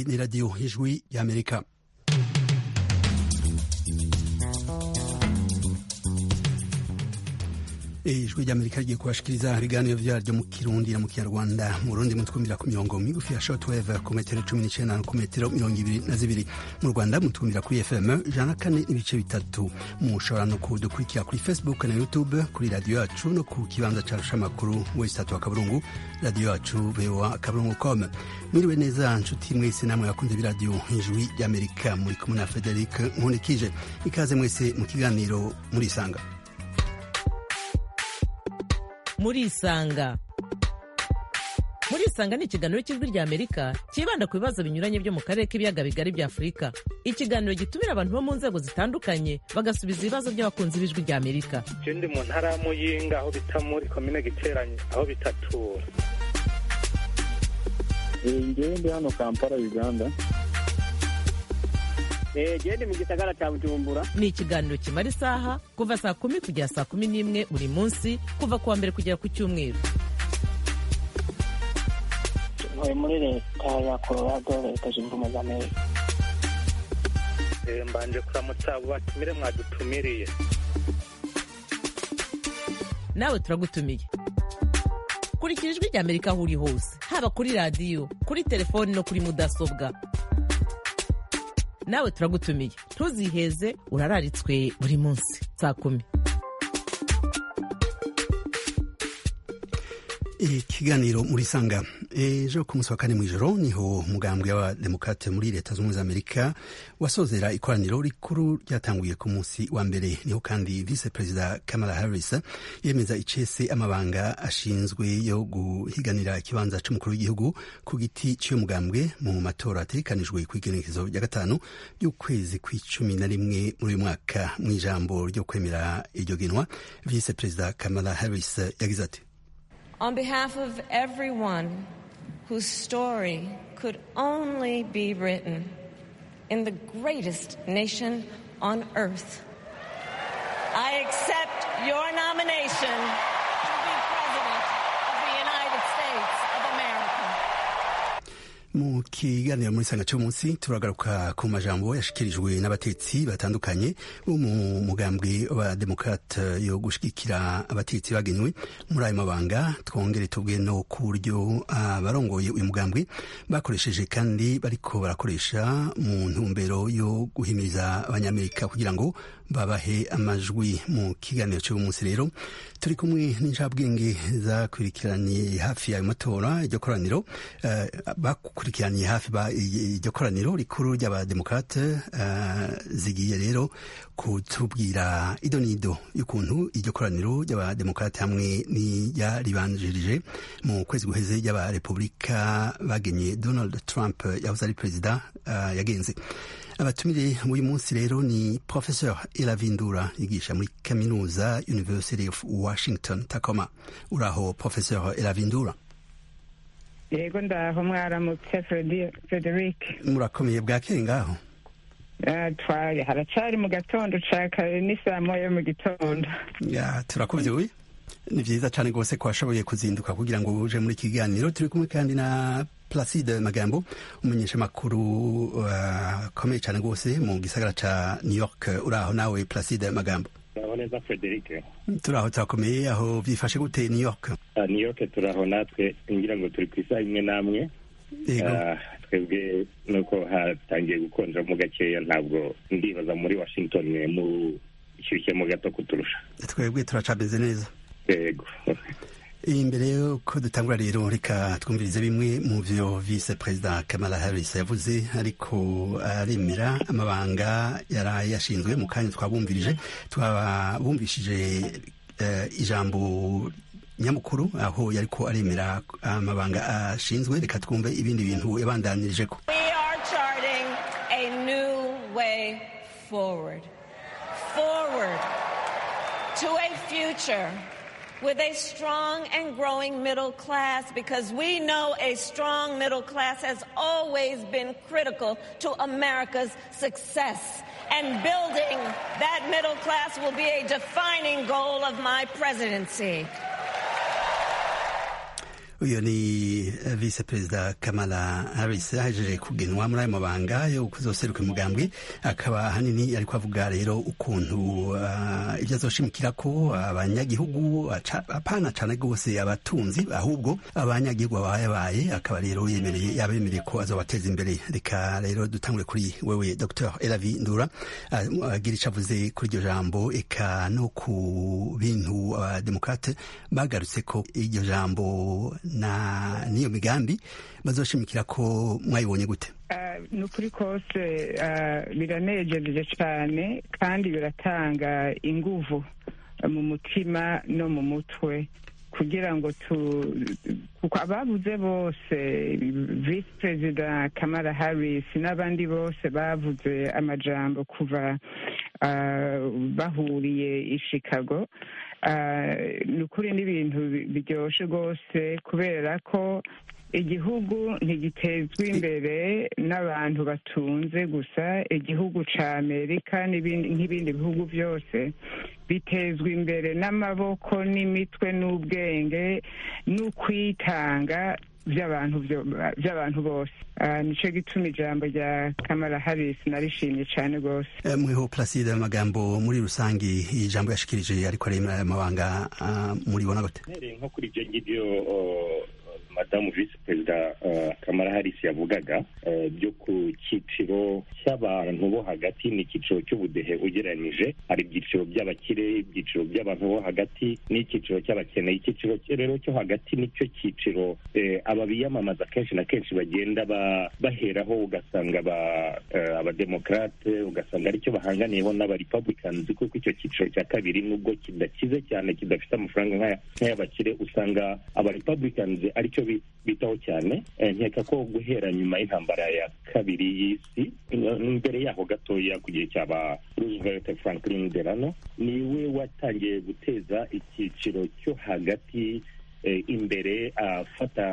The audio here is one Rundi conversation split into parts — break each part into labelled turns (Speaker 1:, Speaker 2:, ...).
Speaker 1: Iyi ni radiyo ijwi y'Amerika ijwi ry'amerika rigiye kubashikiriza ibiganiro vyaryo mu kirundi na mu kinyarwanda mu rundi mutwumvira ku mirongo migufi ya shortwave ku metero cumi n'icenda no ku metero mirongo ibiri na zibiri mu rwanda mutwumvira kuri fm ijana kane n'ibice bitatu mushobora no kudukurikira kuri facebook na youtube kuri radiyo yacu no ku kibanza carusha amakuru wesitatu wa kaburungu radiyo yacu voa kaburungu com mwiriwe neza nshuti mwese namwe bakunze b'iradiyo ijwi ry'amerika muri kumwe na frederic nkundikije ikaze mwese mu kiganiro murisanga
Speaker 2: murisanga murisanga ni ikiganiro cy'ijwi rya amerika cyibanda ku bibazo binyuranye byo mu karere k'ibiyaga bigari bya afurika ikiganiro gitumira abantu bo mu nzego zitandukanye bagasubiza ibibazo by'abakunzi b'ijwi rya amerika
Speaker 3: je ndi mu ntara ya muyinga aho bita muri komine giteranye aho bitatura
Speaker 4: ngewe ndi hano kampala uganda
Speaker 5: gende mu gisagara cya bujumbura
Speaker 2: ni ikiganiro kimara isaha kuva saa kumi kugera saa kumi n'imwe buri munsi kuva ku wa mbere kugera ku cyumweru
Speaker 5: ntuye muri leta ya colorado leta zunze ubumwe za amerika
Speaker 3: Eh, mbanje kuramutsa abo batumire mwadutumiriye
Speaker 2: nawe turagutumiye kurikira ijwi rya amerika aho uri hose haba kuri radiyo kuri telefoni no kuri mudasobwa nawe turagutumiye ntuziheze urararitswe buri munsi saa kumi
Speaker 1: ikiganiro muri sanga ejo ku munsi wa kane mw'ijoro niho umugambwe w'abademokrate muri leta z'ubumwe za amerika wasozera ikoraniro rikuru ryatanguye ku munsi wa mbere niho kandi vice perezida kamala harris yemeza icese amabanga ashinzwe yo guhiganira ikibanza c'umukuru w'igihugu ku giti cy'uyo mugambwe mu matora ategekanijwe ku igenekezo rya gatanu ry'ukwezi kw'icumi na rimwe muri uyu mwaka mu ijambo ryo kwemera iryo genwa vice perezida kamala harris yagize ati
Speaker 6: On behalf of everyone whose story could only be written in the greatest nation on earth, I accept your nomination to be President of the United States of America.
Speaker 1: mu kiganiro muri sanga cy'umunsi turagaruka ku majambo yashikirijwe n'abatetsi batandukanye bo mu mugambwe wa demokrate yo gushigikira abatetsi bagenywe muri ayo mabanga twongere tubwe no ku buryo abarongoye uyu mugambwe bakoresheje kandi bariko barakoresha mu ntumbero yo guhimiriza abanyamerika kugira ngo babahe amajwi mu kiganiro cy'uyu munsi rero turi kumwe n'injabwenge zakurikiranye hafi y'ayo matora iryo koraniro uh, bakurikiranye hafi iryo koraniro rikuru ry'abademokrate uh, zigiye rero kutubwira ido n'ido y'ukuntu iryo koraniro ry'abademokrate hamwe n'iryaribanjirije mu kwezi guheze ry'abarepubulika bagenye donald trump yahoze ari perezida uh, yagenze abatumire uyu munsi rero ni professeur elavindura yigisha muri kaminuza university of washington tacoma uraho professeur elavindura
Speaker 7: yego ndaho mwaramutse frederic
Speaker 1: murakomeye bwakeye ngaho
Speaker 7: twari haracari mu gatondo ca kare ni saa moya mu gitondo
Speaker 1: ya turakuvyuye ni vyiza cane rwose ko washoboye kuzinduka kugira ngo uje muri kiganiro turi kumwe kandi na Placide Magambo umumenyeshamakuru akomeye uh, cyane rwose mu gisagara ca New York uraho nawe Placide Magambo
Speaker 4: turaho neza Frederic
Speaker 1: turaho turakomeye aho byifashe gute New York
Speaker 4: uh, New York turaho natwe ngira ngo turi ku isaha imwe n'amwe uh, twebwe nuko hatangiye gukonjamo gakeya ntabwo ndibaza muri Washington mu ishyushyemo gato kuturusha
Speaker 1: twebwe turacameze neza
Speaker 4: yego
Speaker 1: imbere yuko dutangura rero reka twumvirize bimwe mu vyo vice perezida kamala harris yavuze ariko aremera amabanga yari yashinzwe mu kanya twabumvirije twabumvishije uh, ijambo nyamukuru aho yariko aremera amabanga ashinzwe reka twumve ibindi bintu yabandanyirijeko
Speaker 6: We are charting a new way forward. Forward to a future with a strong and growing middle class because we know a strong middle class has always been critical to America's success. And building that middle class will be a defining goal of my presidency.
Speaker 1: uyu ni vice perezida kamala harris ahejeje kugenwa muri ayo mabanga yo kuzoseruka umugambwe akaba ahanini ariko avuga rero ukuntu ibyo azoshimikira ko abanyagihugu apana cane rwose abatunzi ahubwo abanyagihugu babayabaye akaba rero yemereye yabemereye ko azobateza imbere reka rero dutangure kuri wewe dr elavi ndura agira ico avuze kuri iryo jambo eka no ku bintu abademokrate bagarutse ko iryo jambo na niyo migambi bazoshimikira ko mwayibonye gute
Speaker 7: ni ukuri kose biranejeje cyane kandi biratanga inguvu mu mutima no mu mutwe kugira ngo tu kuko abavuze bose visi perezida kamara harris n'abandi bose bavuze amajambo kuva bahuriye i chicago ni ukuri n'ibintu biryoshye rwose kubera ko igihugu ntigitezwa imbere n'abantu batunze gusa igihugu cya amerika nk'ibindi bihugu byose bitezwa imbere n'amaboko n'imitwe n'ubwenge n'ukwitanga by'abantu bose nicyo gituma ijambo rya kamara harisi narishimye cyane rwose
Speaker 1: mweho placide amagambo muri rusange ijambo yashikirije ariko aremera aya mabanga muribona gute
Speaker 4: nko kuri ibyo ngibyo madamu visi perezida kamara harisi yavugaga byo ku cyiciro cy'abantu bo hagati ni icyiciro cy'ubudehe ugereranyije hari ibyiciro by'abakire ibyiciro by'abantu bo hagati n'icyiciro cy'abakene icyiciro rero cyo hagati nicyo cyiciro aba biyamamaza kenshi na kenshi bagenda baheraho ugasanga abademokarate ugasanga aricyo bahanganiyeho n'abarepublicans kuko icyo cyiciro cya kabiri nubwo kidakize cyane kidafite amafaranga nk'ay'abakire usanga abarepublicans aricyo bitaho cyane nkeka ko guhera nyuma y'intambara ya kabiri y'isi mbere yaho gatoya ku gihe cyaba roosevelt franklin delano niwe watangiye guteza icyiciro cyo hagati imbere afata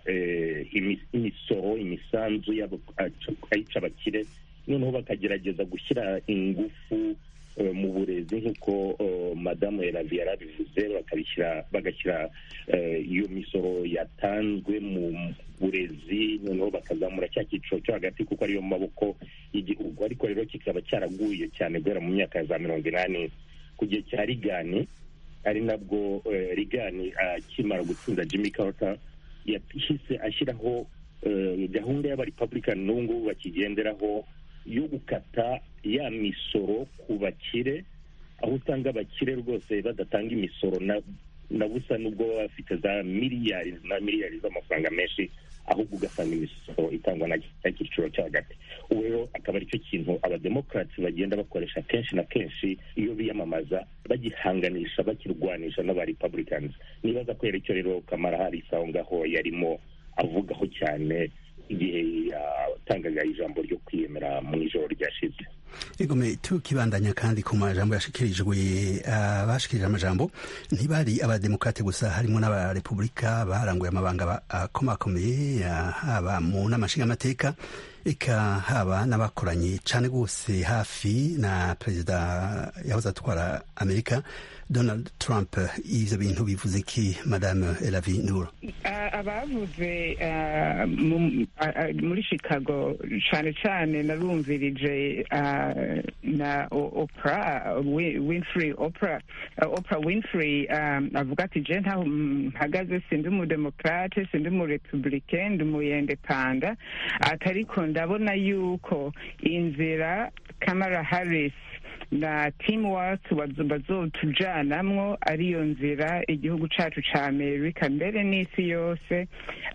Speaker 4: imisoro imisanzu ayica abakire noneho bakagerageza gushyira ingufu mu burezi nk'uko madamu Elavi yarabivuze bakabishyira bagashyira iyo misoro yatanzwe mu burezi noneho bakazamura cya cyiciro cyo hagati kuko ariyo maboko y'igihugu ariko rero kikaba cyaraguye cyane guhera mu myaka ya za mirongo inani ku gihe cya rigani ari nabwo rigani akimara gutsinda jimmy carter yahise ashyiraho gahunda y'abarepublican n'ubu ngubu bakigenderaho yo gukata ya misoro ku bakire aho usanga abakire rwose badatanga imisoro na busa nubwo baba bafite za miliyari na miliyari z'amafaranga menshi ahubwo ugasanga imisoro itangwa na cya cyiciro cyo hagati ubu rero akaba aricyo kintu abademokarati bagenda bakoresha kenshi na kenshi iyo biyamamaza bagihanganisha bakirwanisha n'abarepublicans nibaza ko icyo rero kamara harisi aho ngaho yarimo avugaho cyane igihe yatangaga ijambo ryo kwiyemera mu ijoro ryashize
Speaker 1: igome tukibandanya kandi ku majambo yashikirijwe abashikirije amajambo ntibari abademokrate gusa harimo n'abarepubulika baranguye amabanga akomakomeye haba mu nama nshingamateka eka haba n'abakoranye cyane rwose hafi na perezida yahoze atwara amerika donald trump ivyo bintu bivuze ki madame elavi nur
Speaker 7: abavuze muri chicago cyane cyane narumvirije na opra winfrey opra opra winfrey avuga ati je ntaho mpagaze sindi umudemokrate sindi umurepublicain ndi umuyendepanda atariko ndabona yuko inzira kamara harris na teamwork bazotujanamwo ariyo nzira igihugu cacu ca amerika mbere n'isi yose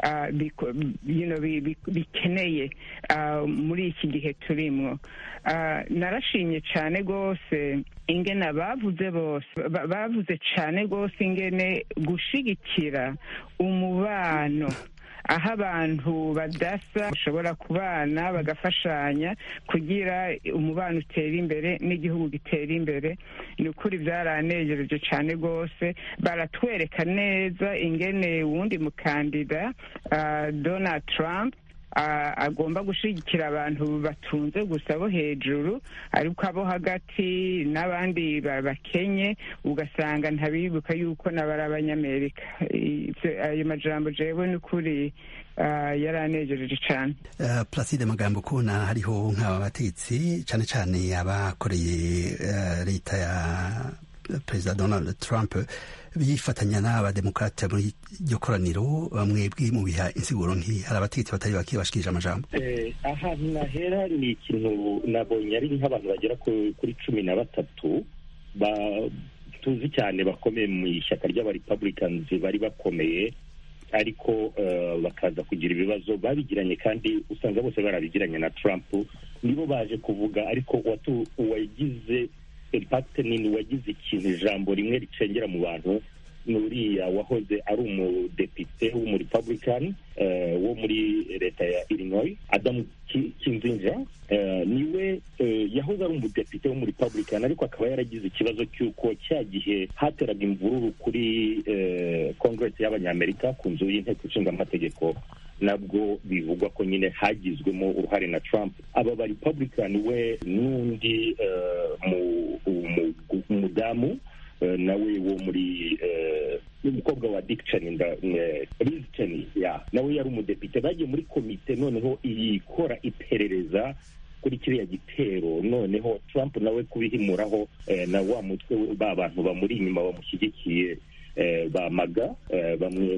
Speaker 7: bikeneye muri iki gihe turimwo narashimye cane rwose ingene abavuze bose bavuze cane rwose ingene gushigikira umubano aho abantu badasa bashobora kubana bagafashanya kugira umubano utera imbere n'igihugu gitera imbere ni ukuri byaranejereje cyane rwose baratwereka neza ingene wundi mukandida donald trump agomba gushyigikira abantu batunze gusa bo hejuru ariko abo hagati n'abandi bakenye ugasanga ntabibuka yuko n'abari abanyamerika ayo majambo jewe ni ukuri yaranejereje cyane
Speaker 1: placide magambo kubona hariho nk'aba bategetsi cyane cyane abakoreye leta ya perezida donald trump bifatanya n'abademokarate muri iryo koraniro bamwe mu biha insiguro nk'iyi hari abategetsi batari bake bashikirije amajambo
Speaker 4: ahantu nahera ni ikintu nabonye ari nk'abantu bagera kuri cumi na batatu tuzi cyane bakomeye mu ishyaka ry'abarepublicans bari bakomeye ariko bakaza kugira ibibazo babigiranye kandi usanga bose barabigiranye na trump nibo baje kuvuga ariko uwagize impact nini wagize ikintu ijambo rimwe ricengera mu bantu ni uriya wahoze ari umudepite w'umurepublican wo muri leta ya illinois adamu kinzinja niwe yahoze ari umudepite w'umurepublican ariko akaba yaragize ikibazo cy'uko cya gihe hateraga imvururu kuri congress y'abanyamerika ku nzu y'inteko ishinga amategeko nabwo bivugwa ko nyine hagizwemo uruhare na trump aba ba republican we n'undi umudamu nawe wo muri n'umukobwa wa dick cheney liz cheney nawe yari umudepite bagiye muri komite noneho ikora iperereza kuri kiriya gitero noneho trump nawe kubihimuraho na wa mutwe ba bantu bamuri inyuma bamushyigikiye bamaga bamwe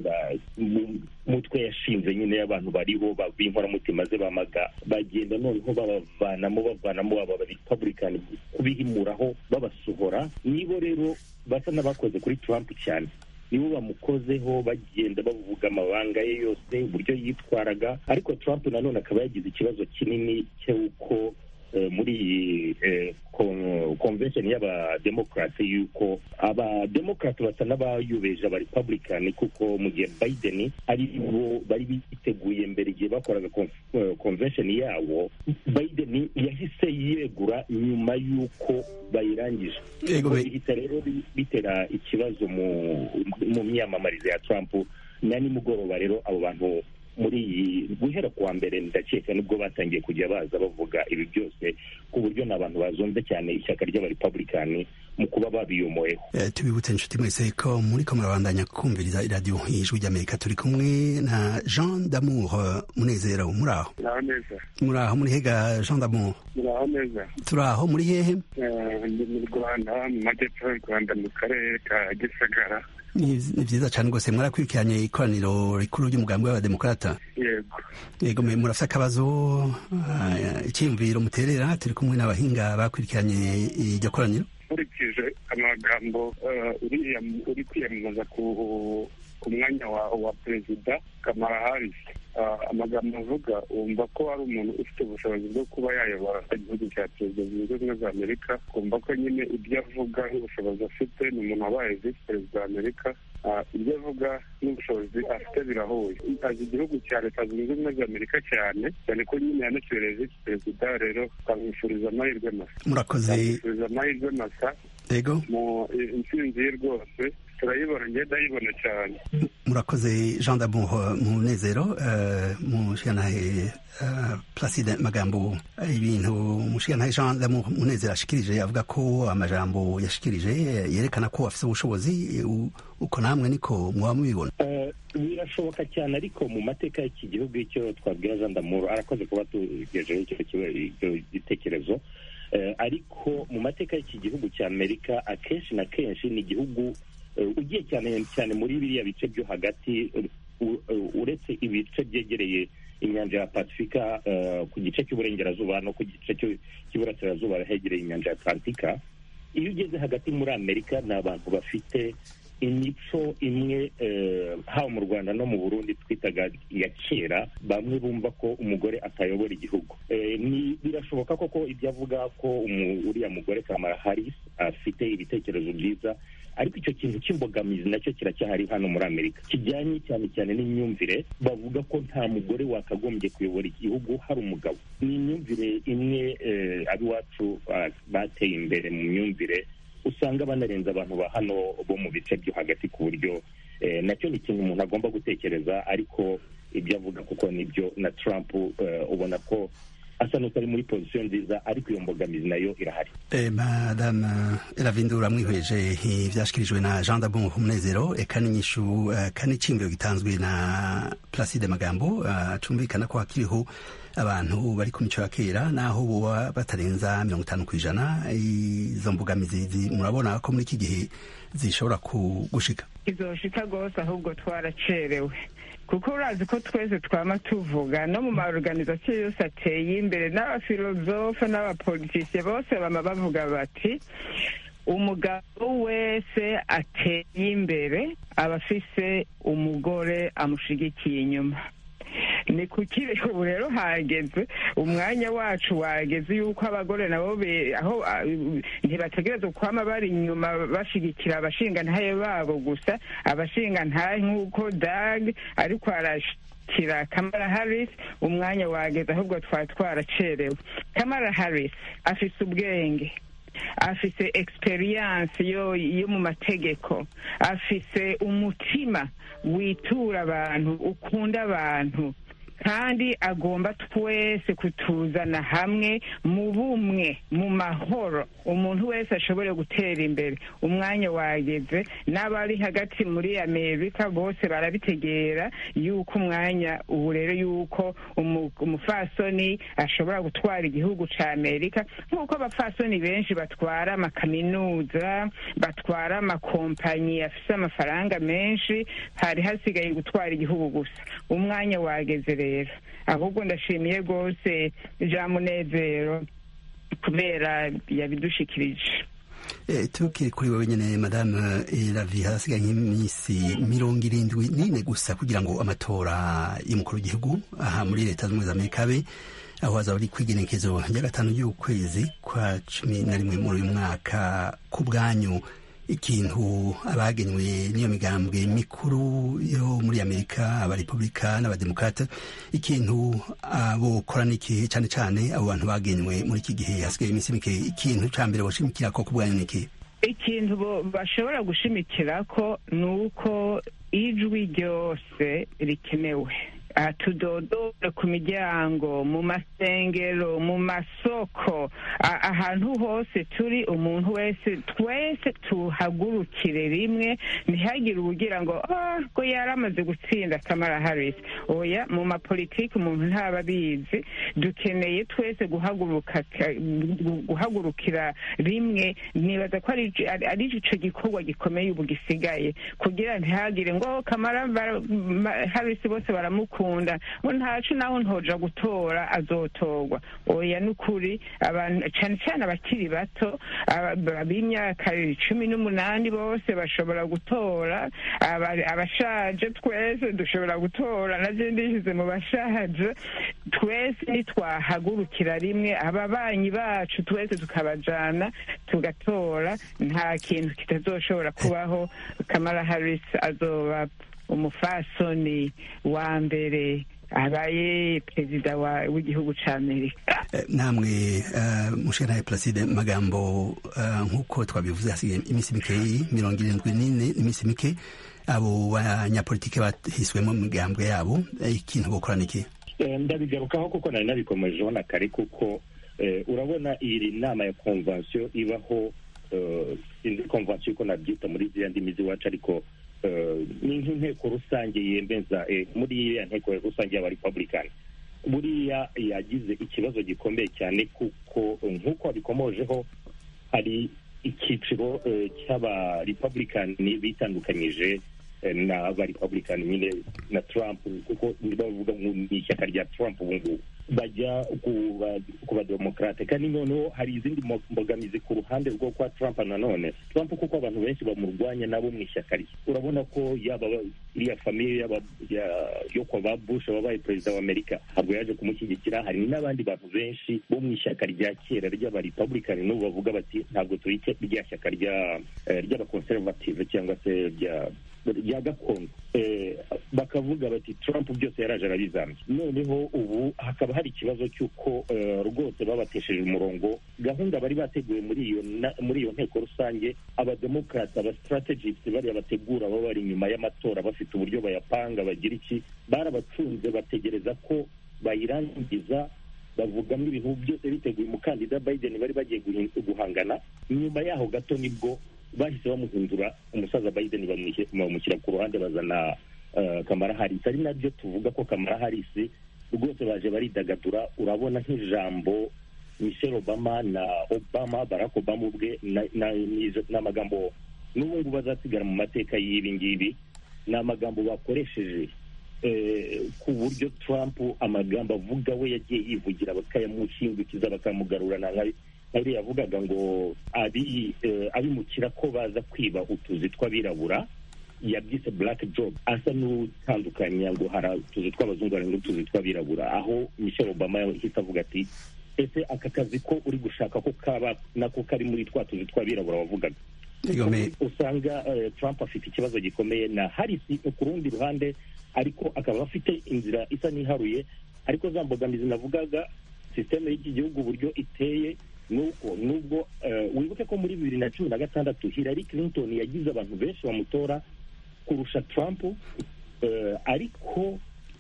Speaker 4: mutwe yashinze nyine y'abantu bariho b'inkoramutima ze bamaga bagenda noneho babavanamo bavanamo aba republican kubihimuraho babasohora nibo rero basa n'abakoze kuri trump cyane nibo bamukozeho bagenda bavuga amabanga ye yose uburyo yitwaraga ariko trump nanone akaba yagize ikibazo kinini cy'uko muri iyi convention y'abademokarate y'uko abademokarate basa n'abayubeje abarepublican kuko mu gihe biden ari bo bari biteguye mbere igihe bakoraga convention yabo biden yahise yegura nyuma y'uko bayirangije bihita rero bitera ikibazo mu myamamarize ya trump na nimugoroba rero abo bantu muri iyi guhera kuwa mbere ndakeka nibwo batangiye kujya baza bavuga ibi byose ku buryo ni abantu bazonze cyane ishyaka ry'abarepublikani mu kuba babiyomoyeho
Speaker 1: tubibutse inshuti mwese ko muri ko murabandanya kumviriza iradiyo ijwi ry'amerika turi kumwe na jean damour munezero muri aho muri aho muri hega jean damour
Speaker 8: muri aho neza
Speaker 1: turi aho muri hehe
Speaker 8: ndi mu rwanda mu majyepfo y'u rwanda mu karere ka gisagara
Speaker 1: ni byiza cyane rwose mwarakurikiranye ikoraniro rikuru ry'umugambi w'abademokarata
Speaker 8: yego
Speaker 1: yego murafite akabazo icyiyumviro muterera turi kumwe n'abahinga bakurikiranye iryo koraniro
Speaker 8: nkurikije amagambo uriya uri kwiyamamaza ku mwanya wa perezida kamara harisi amagambo avuga wumva ko ari umuntu ufite ubushobozi bwo kuba yayobora igihugu cya perezida zunze ubumwe za amerika kumva ko nyine ibyo avuga n'ubushobozi afite ni umuntu wabaye visi perezida wa amerika ibyo avuga n'ubushobozi afite birahuye azi igihugu cya leta zunze ubumwe za amerika cyane cyane ko nyine yanakibereye visi perezida rero twamwifuriza amahirwe masa
Speaker 1: murakoze
Speaker 8: twamwifuriza amahirwe masa
Speaker 1: yego
Speaker 8: mu intsinzi ye rwose turayibona ngenda ayibona cyane
Speaker 1: murakoze jean d'amour munezero mushikanahe placide magambo ibintu mushikanahe jean d'amour munezero ashikirije avuga ko amajambo yashikirije yerekana ko afite ubushobozi uko namwe niko muba mubibona
Speaker 4: birashoboka cyane ariko mu mateka y'iki gihugu icyo twabwira jean d'amour arakoze kuba tugejeho icyo gitekerezo ariko mu mateka y'iki gihugu cya amerika akenshi na kenshi ni igihugu ugiye cyane cyane muri biriya bice byo hagati uretse ibice byegereye inyanja ya pasifika ku gice cy'uburengerazuba no ku gice cy'iburasirazuba hegereye inyanja ya atlantika iyo ugeze hagati muri amerika ni abantu bafite imico imwe haba mu rwanda no mu burundi twitaga iya kera bamwe bumva ko umugore atayobora igihugu birashoboka koko ibyo avuga ko uriya mugore kamara harisi afite ibitekerezo byiza ariko icyo kintu cy'imbogamizi nacyo kiracyahari hano muri amerika kijyanye cyane cyane n'imyumvire bavuga ko nta mugore wakagombye kuyobora igihugu hari umugabo ni imyumvire imwe ab'iwacu bateye imbere mu myumvire usanga banarenza abantu ba hano bo mu bice byo hagati ku buryo nacyo ni ikintu umuntu agomba gutekereza ariko ibyo avuga kuko nibyo na trump ubona ko asa n'utari muri pozisiyo nziza ariko iyo mbogamizi nayo irahari
Speaker 1: madame ravindura mwihweje ivyashikirijwe na jean dabon umunezero eka n'inyishu kandi iciyumviro gitanzwe na placide magambo cumvikana ko hakiriho abantu bari ku mico ya kera naho boba batarenza mirongo itanu ku ijana izo mbogamizi murabona ko muri iki gihe zishobora gushika
Speaker 7: izoshika rwose ahubwo twaracerewe kuko urazi ko twese twama tuvuga no mu maorganizasiyo yose ateye imbere n'abafilozofe n'abapolitisiye bose bama bavuga bati umugabo wese ateye imbere aba afise umugore amushigikiye inyuma ni kuki ubu rero hageze umwanya wacu wageze yuko abagore nabo aho ntibategereza kwama bari inyuma bashigikira abashingantahe babo gusa abashingantahe nk'uko dag ariko arashikira kamara harris umwanya wageze ahubwo twari twaracerewe kamara harris afise ubwenge afise experience yo yo mu mategeko afise umutima witura abantu ukunda abantu kandi agomba twese kutuzana hamwe mu bumwe mu mahoro umuntu wese ashobore gutera imbere umwanya wageze n'abari hagati muri amerika bose barabitegera yuko umwanya ubu rero yuko umufasoni ashobora gutwara igihugu cya amerika nk'uko abafasoni benshi batwara amakaminuza batwara amakompanyi afite amafaranga menshi hari hasigaye gutwara igihugu gusa umwanya wageze rero ahubwo ndashimiye rwose jean munezero kubera yabidushikirije
Speaker 1: tukiri kuri wowe nyine madame ravi hasigaye nk'iminsi mirongo irindwi n'ine gusa kugira ngo amatora y'umukuru w'igihugu aha muri leta zunze ubumwe za amerika abe aho hazaba ari kwigenekezo rya gatanu y'ukwezi kwa cumi na rimwe muri uyu mwaka ku bwanyu ikintu abagenywe n'iyo migambwe mikuru yo muri amerika abarepubulika n'abademokrate ikintu bokora n'ikihe cyane cyane abo bantu bagenywe muri iki gihe hasigaye iminsi mike ikintu cya mbere bashimikira ko ku bwanyu n'ikihe
Speaker 7: ikintu bashobora gushimikira ko ni uko ijwi ryose rikenewe tudodore ku miryango mu masengero mu masoko ahantu hose turi umuntu wese twese tuhagurukire rimwe ntihagire ubugira ngo ko yari amaze gutsinda kamara harisi oya mu mapolitiki umuntu ntaba abizi dukeneye twese guhagurukira rimwe nibaza ko ari icyo gikorwa gikomeye ubu gisigaye kugira ntihagire ngo kamara harisi bose baramukunda ngo ntacu naho ntoja gutora azotorwa oya ni ukuri abantu cyane cyane abakiri bato b'imyaka cumi n'umunani bose bashobora gutora abashaje twese dushobora gutora nabyo ndishyize mu bashaje twese nitwahagurukira rimwe ababanyi bacu twese tukabajana tugatora nta kintu kitazoshobora kubaho kamara harisi azoba umufasoni wa mbere abaye perezida w'igihugu cya amerika
Speaker 1: namwe mushanaye placide magambo nk'uko twabivuze hasigaye iminsi mikeyi mirongo irindwi n'ine iminsi mike abo banyapolitike bahiswemo mu migambwe yabo ikintu bokora niki
Speaker 4: ndabigarukaho kuko nari nabikomejeho na kare kuko urabona iyi nama ya konvansiyo ibaho sinzi konvansiyo uko nabyita muri ziriya ndimi z'iwacu ariko ni nk'inteko rusange yemeza muri iriya nteko rusange y'abarepublikani buriya yagize ikibazo gikomeye cyane kuko nk'uko babikomojeho hari icyiciro cy'abarepublikani bitandukanyije n'abarepublikani nyine na trump kuko bavuga ngo ni ishyaka rya trump ubu ngubu bajya ku bademokarate kandi noneho hari izindi mbogamizi ku ruhande rwo kwa trump nanone trump kuko abantu benshi bamurwanya nabo mu ishyaka rye urabona ko yaba iriya famiye yo kwa ba bush wabaye perezida wa amerika ntabwo yaje kumushyigikira hari n'abandi bantu benshi bo mu ishyaka rya kera ry'abarepublikani n'ubu bavuga bati ntabwo turi rya shyaka ry'abakonservative cyangwa se rya rya gakondo bakavuga bati trump byose yaraje arabizambye noneho ubu hakaba hari ikibazo cy'uko rwose babatesheje umurongo gahunda bari bateguye muri iyo muri iyo nteko rusange abademokarasi abastrategists bariya bategura baba bari inyuma y'amatora bafite uburyo bayapanga bagira iki barabacunze bategereza ko bayirangiza bavugamo ibintu byose biteguye umukandida biden bari bagiye guhangana nyuma yaho gato nibwo bahise bamuhindura umusaza biden bamushyira ku ruhande bazana kamara harisi ari nabyo tuvuga ko kamara harisi rwose baje baridagadura urabona nk'ijambo michelle obama na obama barack obama ubwe ni amagambo n'ubu ngubu azasigara mu mateka y'ibi ngibi ni amagambo bakoresheje ku buryo trump amagambo avuga we yagiye yivugira bakayamushingukiza bakamugarurana nk'abiri yavugaga ngo abimukira ko baza kwiba utuzi tw'abirabura yabyise black job asa n'utandukanya ngo hari utuzi tw'abazungu hari n'utuzi tw'abirabura aho michelle obama yahise avuga ati ese aka kazi ko uri gushaka ko kaba nako kari muri twa tuzi tw'abirabura wavugaga usanga trump afite ikibazo gikomeye na harisi ku rundi ruhande ariko akaba afite inzira isa n'iharuye ariko za mbogamizi navugaga sisiteme y'iki gihugu uburyo iteye nuko nubwo wibuke ko muri bibiri na cumi na gatandatu hillary clinton yagize abantu benshi bamutora kurusha trump ariko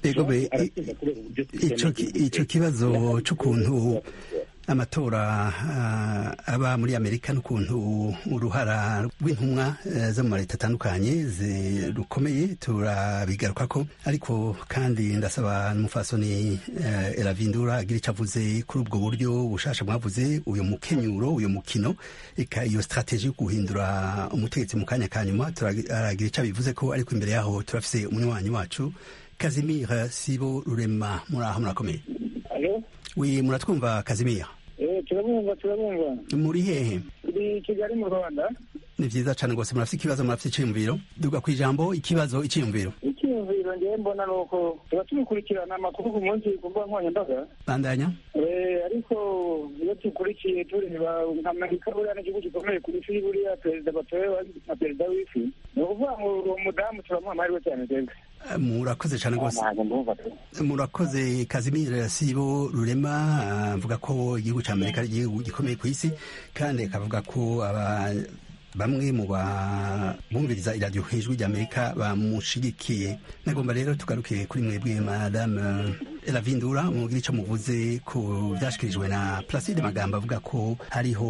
Speaker 1: icyo kibazo cy'ukuntu amatora aba muri amerika n'ukuntu uruhara rw'intumwa zo mu leta atandukanye rukomeye turabigaruka ko ariko kandi ndasaba n'umufasoni eravindura agira icyo avuze kuri ubwo buryo bushasha mwavuze uyu mukenyuro uyu mukino iyo strategie yo guhindura umutegetsi mu kanya ka nyuma turagira icyo abivuze ko ariko imbere yaho turafise umunywanyi wacu kazimira sibo rurema muri aho murakomeye wi muratwumva kazimira
Speaker 9: turabumva turabumva
Speaker 1: muri hehe
Speaker 9: turi kigali mu rwanda
Speaker 1: ni vyiza cane rwose murafite ikibazo murafite iciyumviro duga ku ijambo ikibazo iciyumviro
Speaker 9: icyiyumviro ngewe mbona ni uko tuba tumukurikirana amakuru ku munsi ku mbuga nkoranyambaga
Speaker 1: bandanya
Speaker 9: ariko iyo dukurikiye tureba amerika buriya n'igihugu gikomeye ku isi buriya perezida batowe na perezida w'isi ni ukuvuga ngo uwo mudamu turamuha amahirwe cyane twebwe
Speaker 1: murakoze cyane rwose murakoze kazimira sibo rurema avuga ko igihugu cya amerika ari igihugu gikomeye ku isi kandi akavuga ko bamwe mu bumviriza iradiyo hejuru ry'amerika bamushigikiye nagomba rero tugaruke kuri mwebwe madame eravindura mubwira icyo muvuze ku byashyikirijwe na placide magambo avuga ko hariho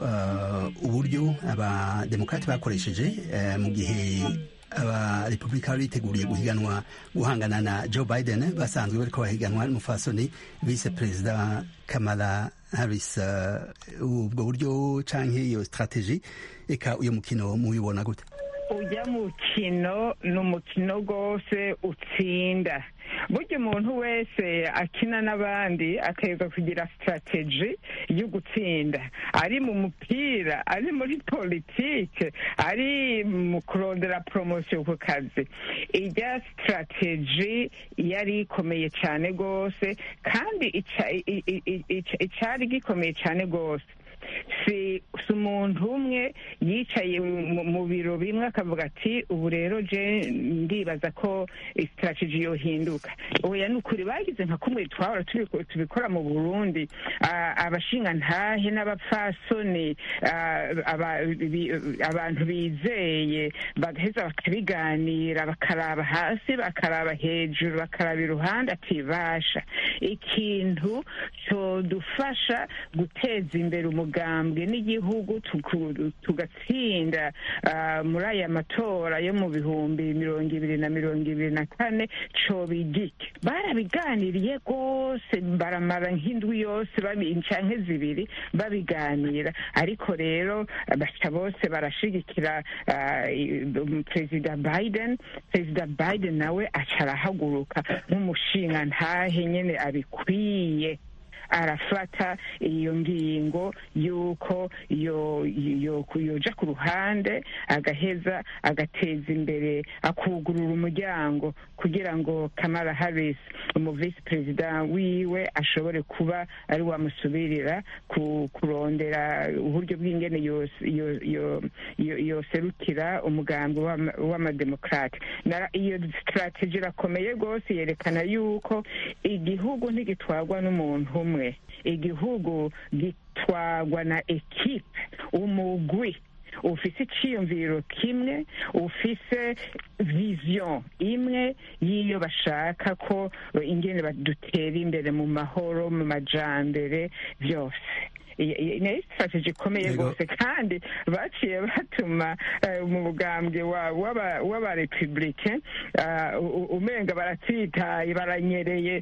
Speaker 1: uburyo abademokarate bakoresheje mu gihe abarepubulika bari biteguriye guhiganwa guhangana na joe biden basanzwe bariko bahiganwa n'umufasoni vice perezida kamala harris ubwo buryo canke iyo strategie eka uyo mukino mubibona gute
Speaker 7: ujya mukino ni umukino rwose utsinda burya umuntu wese akina n'abandi akayega kugira sitarateji yo gutsinda ari mu mupira ari muri politike ari mu kurondera poromosiyo ku kazi ijya sitarateji yari ikomeye cyane rwose kandi icyari gikomeye cyane rwose si umuntu umwe yicaye mu biro bimwe akavuga ati ubu rero je ndibaza ko sitarateji yohinduka oya ni ukuri bagize nka kumwe twahora tubikora mu burundi abashingantahe n'abapfasoni abantu bizeye bagaheza bakabiganira bakaraba hasi bakaraba hejuru bakaraba iruhande ati basha ikintu cyodufasha guteza imbere umugambwe n'igihugu tugatsinda muri aya matora yo mu bihumbi mirongo ibiri na mirongo ibiri na kane cobigike barabiganiriye rwose baramara nk'indwi yose canke zibiri babiganira ariko rero baca bose barashigikira perezida biden perezida biden nawe aca arahaguruka nk'umushinga ntahe nyene abikwiye arafata iyo ngingo y'uko yoja ku ruhande agaheza agateza imbere akugurura umuryango kugira ngo kamara harris umu visi perezida wiwe ashobore kuba ari wamusubirira kurondera uburyo bw'ingene yoserukira umugambi w'amademokrate iyo strategy irakomeye rwose yerekana yuko igihugu ntigitwarwa n'umuntu umwe igihugu gitwarwa na ekipe umugwi ufise iciyumviro kimwe ufise vision imwe y'iyo bashaka ko ingene badutera imbere mu mahoro mu majambere byose ni strategy ikomeye rwose kandi baciye batuma mu bugambwe w'abarepublike umenga baratsitaye baranyereye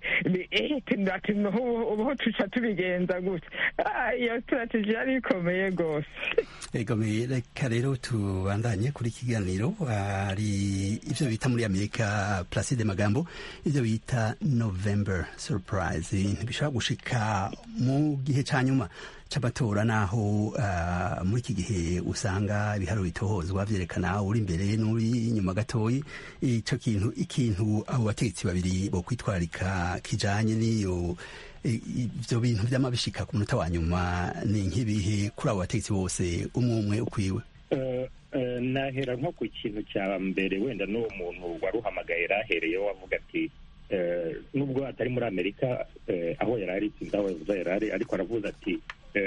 Speaker 7: ubu tuca tubigenza gutya iyo strategy yari ikomeye rwose
Speaker 1: egomeye reka rero tubandanye kuri kiganiro hari ibyo bita muri amerika placide magambo ibyo bita november surprise ntibishobora gushika mu gihe cya nyuma c'amatora naho uh, muri iki gihe usanga ibiharo bitohozwa vyerekana uri imbere n'uri inyuma gatoyi ico kintu ikintu abo bategetsi babiri bo kwitwarika kijanye n'iyo ivyo bintu vyama bishika ku munota wa nyuma ni nk'ibihe kuri abo bategetsi bose umwe umwe ukwiwe
Speaker 4: uh, uh, nahera nko ku kintu cya mbere wenda n'uwo muntu waruhamagaye yarahereyeho wavuga ati nubwo atari muri amerika aho yari ari sinzi aho yavuze yari ari ariko aravuze ati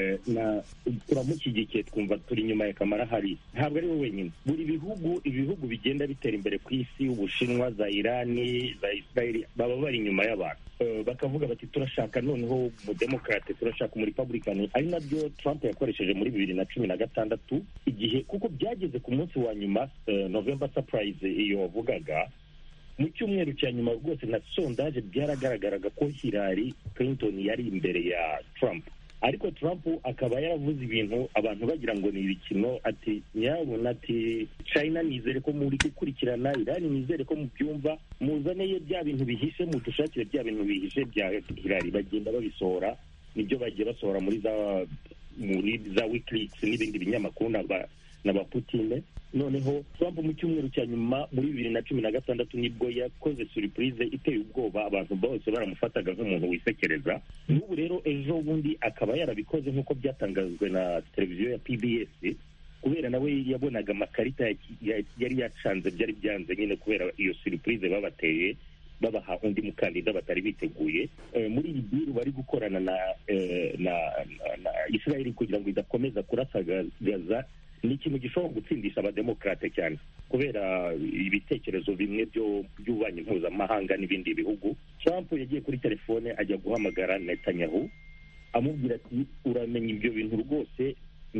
Speaker 4: turamushyigikiye twumva turi inyuma ya kamara hari ntabwo ari we wenyine buri bihugu ibihugu bigenda bitera imbere ku isi ubushinwa za irani za israeli baba bari inyuma y'abantu bakavuga bati turashaka noneho umudemokarate turashaka umuripabulikani ari nabyo trump yakoresheje muri bibiri na cumi na gatandatu igihe kuko byageze ku munsi wa nyuma november surprise iyo wavugaga mu cyumweru cya nyuma rwose na sondaje byaragaragaraga ko Hillary Clinton yari imbere ya Trump ariko Trump akaba yaravuze ibintu abantu bagira ngo ni ibikino ati nyabona ati China nizere ko muri gukurikirana Iran nizere ko mubyumva muzaneye bya bintu bihishe mudushakire bya bintu bihishe bya Hillary bagenda babisohora nibyo bagiye basohora muri za muri za wikileaks n'ibindi binyamakuru na ba Putine noneho Trump mu cyumweru cya nyuma muri bibiri na cumi na gatandatu nibwo yakoze surprise iteye ubwoba abantu bose baramufataga nk'umuntu wisekereza n'ubu rero ejo bundi akaba yarabikoze nk'uko byatangajwe na televiziyo ya PBS kubera nawe yabonaga amakarita yari yacanze byari byanze nyine kubera iyo surprise babateye babaha undi mukandida batari biteguye muri iyi biru bari gukorana na na israel kugira ngo idakomeza kurasagaza ni ikintu gishobora gutsindisha abademokarate cyane kubera ibitekerezo bimwe by'ububanyi mpuzamahanga n'ibindi bihugu trump yagiye kuri telefone ajya guhamagara netanyahu amubwira ati uramenya ibyo bintu rwose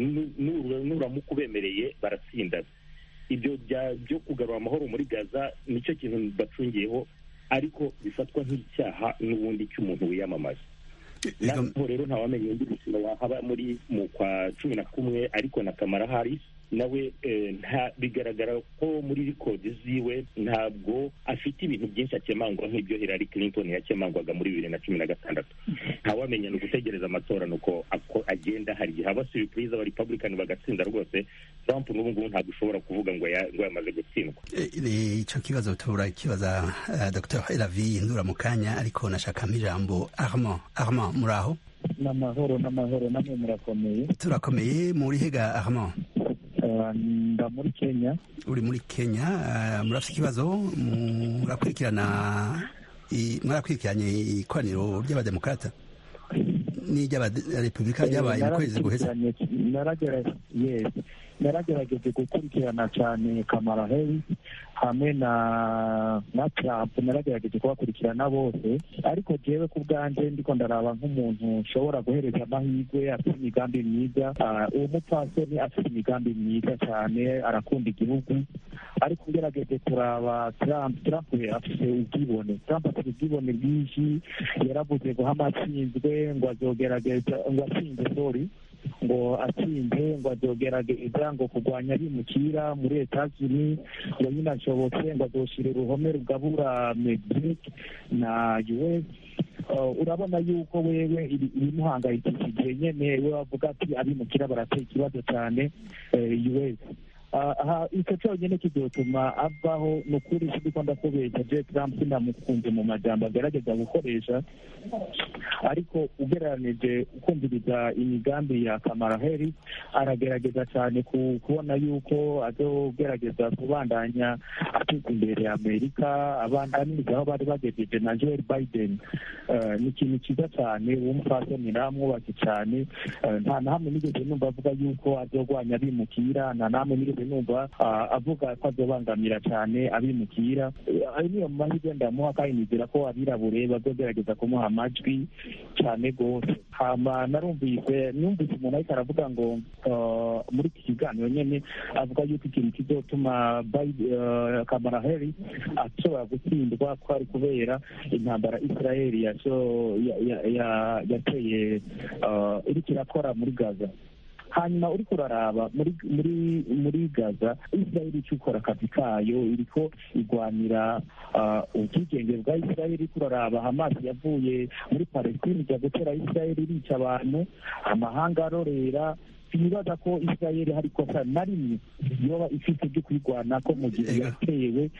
Speaker 4: nuramuka ubemereye baratsinda ibyo byo kugarura amahoro muri gaza nicyo kintu bacungiyeho ariko bifatwa nk'icyaha n'ubundi cy'umuntu wiyamamaza naho rero ntawamenya undi mukino wahaba muri mu kwa cumi na kumwe ariko na kamara harris nawe nta bigaragara ko muri rikodi ziwe ntabwo afite ibintu byinshi akemangwa nk'ibyo Hillary Clinton yakemangwaga muri bibiri na cumi na gatandatu ntawamenya ni ugutegereza amatora nuko agenda hari igihe haba surprise aba republican bagatsinda rwose Trump n'ubu ngubu ntabwo ushobora kuvuga ngo ngo yamaze gutsindwa
Speaker 1: icyo kibazo tubura kibaza Dr Elavi ndura mu kanya ariko nashakamo ijambo Armand Armand muri aho
Speaker 10: n'amahoro n'amahoro namwe murakomeye
Speaker 1: turakomeye muri hega Armand
Speaker 10: nda muri kenya
Speaker 1: uri muri kenya murafite ikibazo murakurikirana mwarakurikiranye ikoraniro ry'abademokarata n'iry'abarepubulika ryabaye mu kwezi guheze
Speaker 10: naragerageje gukurikirana cyane kamara heri hamwe na na trump naragerageje kubakurikirana bose ariko jewe ku bwanjye ndiko ndaraba nk'umuntu ushobora guhereza amahirwe afite imigambi myiza uwo mupfasoni afite imigambi myiza cyane arakunda igihugu ariko ugerageje kuraba trump trump afite ubwibone trump afite ubwibone bwinshi yaravuze ngo hamatsinzwe ngo azogerageza ngo atsinze sorry ngo atsinze ngo azogerageza ngo kurwanya abimukira muri etazuni ngo nyine ashobotse ngo azoshire uruhome rugabura mexique na us urabona yuko wewe ibimuhangayikishije nyene we wavuga ati abimukira barateye ikibazo cyane us aha icyo cyonyine kizotuma avaho ni ukuri siko ndakubeshya je trump sinamukunze mu majambo agerageza gukoresha ariko ugereranije ukumviriza imigambi ya kamara harris aragerageza cyane kubona yuko azogerageza kubandanya ateza imbere amerika abandaniriza aho bari bagejeje na joel biden ni ikintu cyiza cyane w'umupfasoni namwubake cyane nta na hamwe nigeze numva avuga yuko azogwanya abimukira nta na hamwe nigeze numva avuga ko azobangamira cyane abimukira ayo niyo mahirwe ndamuha kandi nizera ko abirabure bazogerageza kumuha amajwi cyane rwose hama narumvise numvise umuntu ariko aravuga ngo muri iki kiganiro nyine avuga yuko ikintu kizotuma kamara heri ashobora gutsindwa ko ari kubera intambara israeli yateye iriko irakora muri gaza hanyuma uriko uraraba muri muri muri gaza israeli icyo ukora akazi kayo iriko igwanira ubwigenge bwa israeli iriko uraraba hamasi yavuye muri palestine ijya gutera israeli irica abantu amahanga arorera sinibaza ko israeli hari ikosa na rimwe yoba ifite ryo kwirwana ko mu gihe yatewe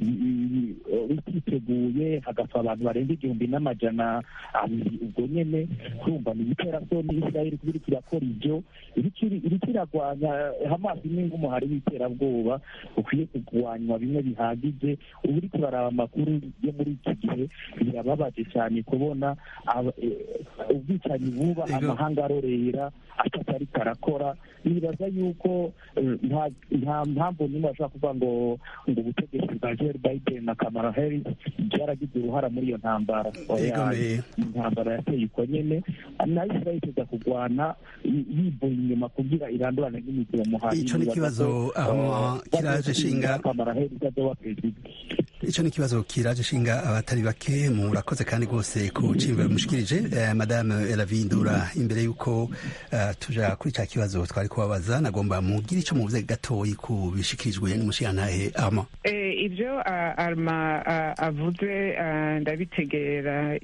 Speaker 10: bititeguye hagapfa abantu barenga igihumbi n'amajana abiri ubwo nyene kumva ni ibiterasoni israeli kuba iriko irakora ivyo iriko iragwanya hamasi imwe nk'umuhari w'iterabwoba ukwiye kugwanywa bimwe bihagije ubu uriko uraraba amakuru yo muri iki gihe birababaje cyane kubona ubwicanyi buba amahanga arorera atatariko arakora nibaza yuko nta mpamvu nimwe bashobora kuvuga ngo ngo ubutegetsi bwa joel biden na kamara harris byaragize uruhara muri iyo ntambara intambara yateye uko nyene na israel iteza kugwana yivuye inyuma kugira irandurane n'imiziro muhari
Speaker 1: ico ni ikibazo aho kiraje shinga
Speaker 10: kamara harris azoba perezida
Speaker 1: ico ni ikibazo kiraje shinga abatari bake murakoze kandi rwose ku cimviro mushikirije eh, madame elavindura imbere y'uko uh, tuja kuri ca kibazo twari kubabaza nagomba mugire ico muvuze gatoyi ku bishikirijwe n'umushirantahe arma
Speaker 7: eh, ivyo uh, arma uh, avuze uh, ndabitegera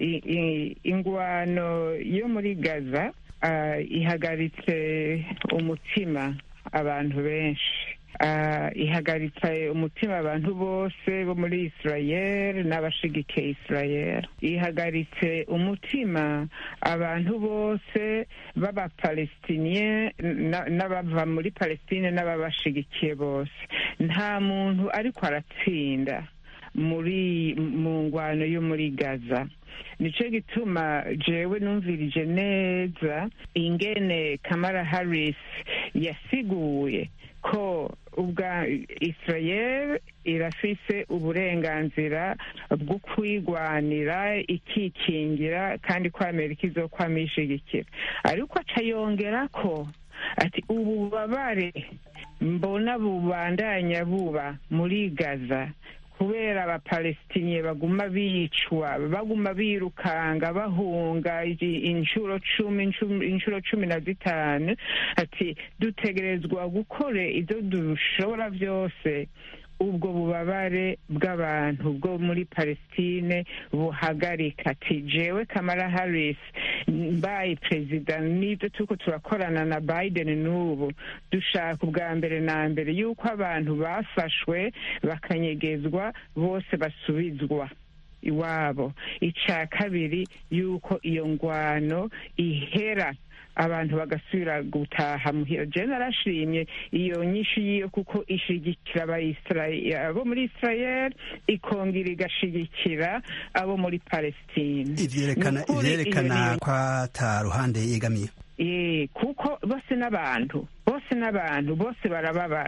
Speaker 7: ingwano yo muri gaza uh, ihagaritse umutima abantu benshi ihagaritse umutima abantu bose bo muri israel n'abashigikiye israel ihagaritse umutima abantu bose b'abapalestiniye n'abava muri palestine n'ababashigikiye bose nta muntu ariko aratsinda muri mu ngwano yo muri gaza nicyo gituma jewe numvirije neza ingene kamara harris yasiguye ko ubwa israel irafise uburenganzira bwo kwigwanira ikikingira kandi ko amerika izokwama ishigikira ariko aca yongera ko ati ububabare mbona bubandanya buba muri gaza kubera abapalestiniye baguma bicwa baguma birukanga bahunga inshuro cumi inshuro cumi na zitanu ati dutegerezwa gukora ibyo dushobora byose ubwo bubabare bw'abantu bwo muri palestine buhagarika ati jewe kamara harris mbaye perezida n'ibyo turiko turakorana na biden n'ubu dushaka ubwa mbere na mbere yuko abantu bafashwe bakanyegezwa bose basubizwa iwabo icya kabiri yuko iyo ngwano ihera abantu bagasubira gutaha muhira je narashimye iyo nyinshi yiyo kuko ishigikira abo muri israel ikongera igashigikira abo muri palestine
Speaker 1: ivyerekana ko ata ruhande yegamiye
Speaker 7: kuko bose n'abantu bose n'abantu bose barababara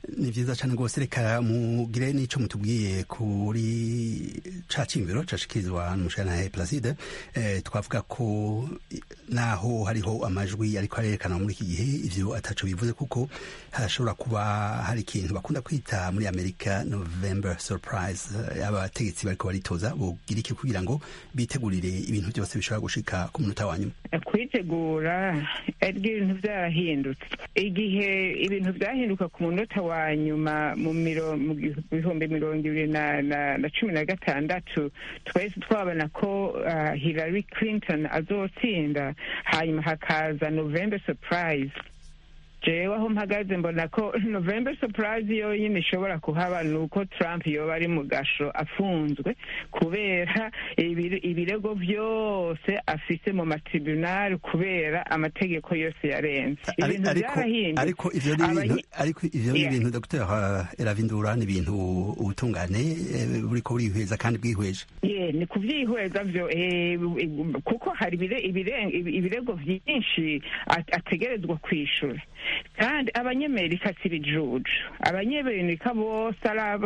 Speaker 1: ni vyiza cane rwose reka mugire n'ico mutubwiye kuri ca cimviro cashikirizwa n'umushirantahe placide eh, twavuga ko naho hariho amajwi ariko arerekana muri iki gihe ivyo ataco bivuze kuko harashobora kuba hari ikintu bakunda kwita muri amerika november surprise abategetsi bariko baritoza bogira iki kugira ngo bitegurire ibintu byose bishobora gushika ku munota wa nyuma
Speaker 7: kwitegura ariko ibintu byarahindutse igihe ibintu byahinduka ku munota wa nyuma mu bihumbi mirongo ibiri na cumi na gatandatu twese twabona ko hillary clinton azotsinda hanyuma hakaza november surprise jewe aho mpagaze mbona ko november surprise yonyine ishobora kuhaba ni uko trump yoba ari mu gasho afunzwe kubera ibirego byose afise mu matribunali kubera amategeko yose yarenze ibintu byarahindutse
Speaker 1: ariko ivyo ni ibintu ariko ivyo ni ibintu dr eravindura ni ibintu ubutungane buriko burihweza kandi bwihweje
Speaker 7: ye ni kuvyihweza vyo kuko hari ibirego vyinshi ategerezwa kwishura kandi abanyamerika si ibijuju abanyamerika bose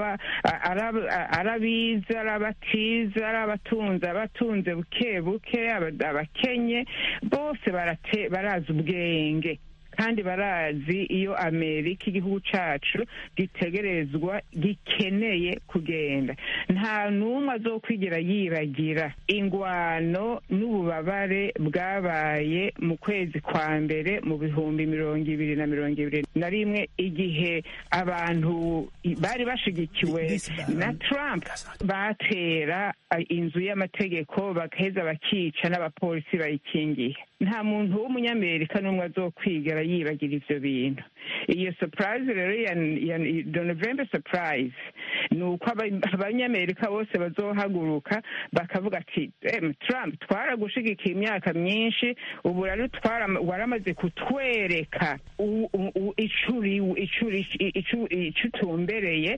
Speaker 7: arabizi ari abatize ari abatunze abatunze buke buke abakenye bose barazi ubwenge kandi barazi iyo amerika igihugu cacu gitegerezwa gikeneye kugenda nta n'umwe azokwigera yibagira ingwano n'ububabare bwabaye mu kwezi kwa mbere mu bihumbi mirongo ibiri na mirongo ibiri na rimwe igihe abantu bari bashigikiwe na trump batera inzu y'amategeko bagaheza bakica n'abapolisi bayikingiye nta muntu w'umunyamerika n'umwe azokwigera yibagira ivyo bintu iyo surprise rero ya november surprise ni uko abanyamerika bose bazohaguruka bakavuga ati trump twaragushigikiye imyaka myinshi ubu rero waramaze kutwereka ico utumbereye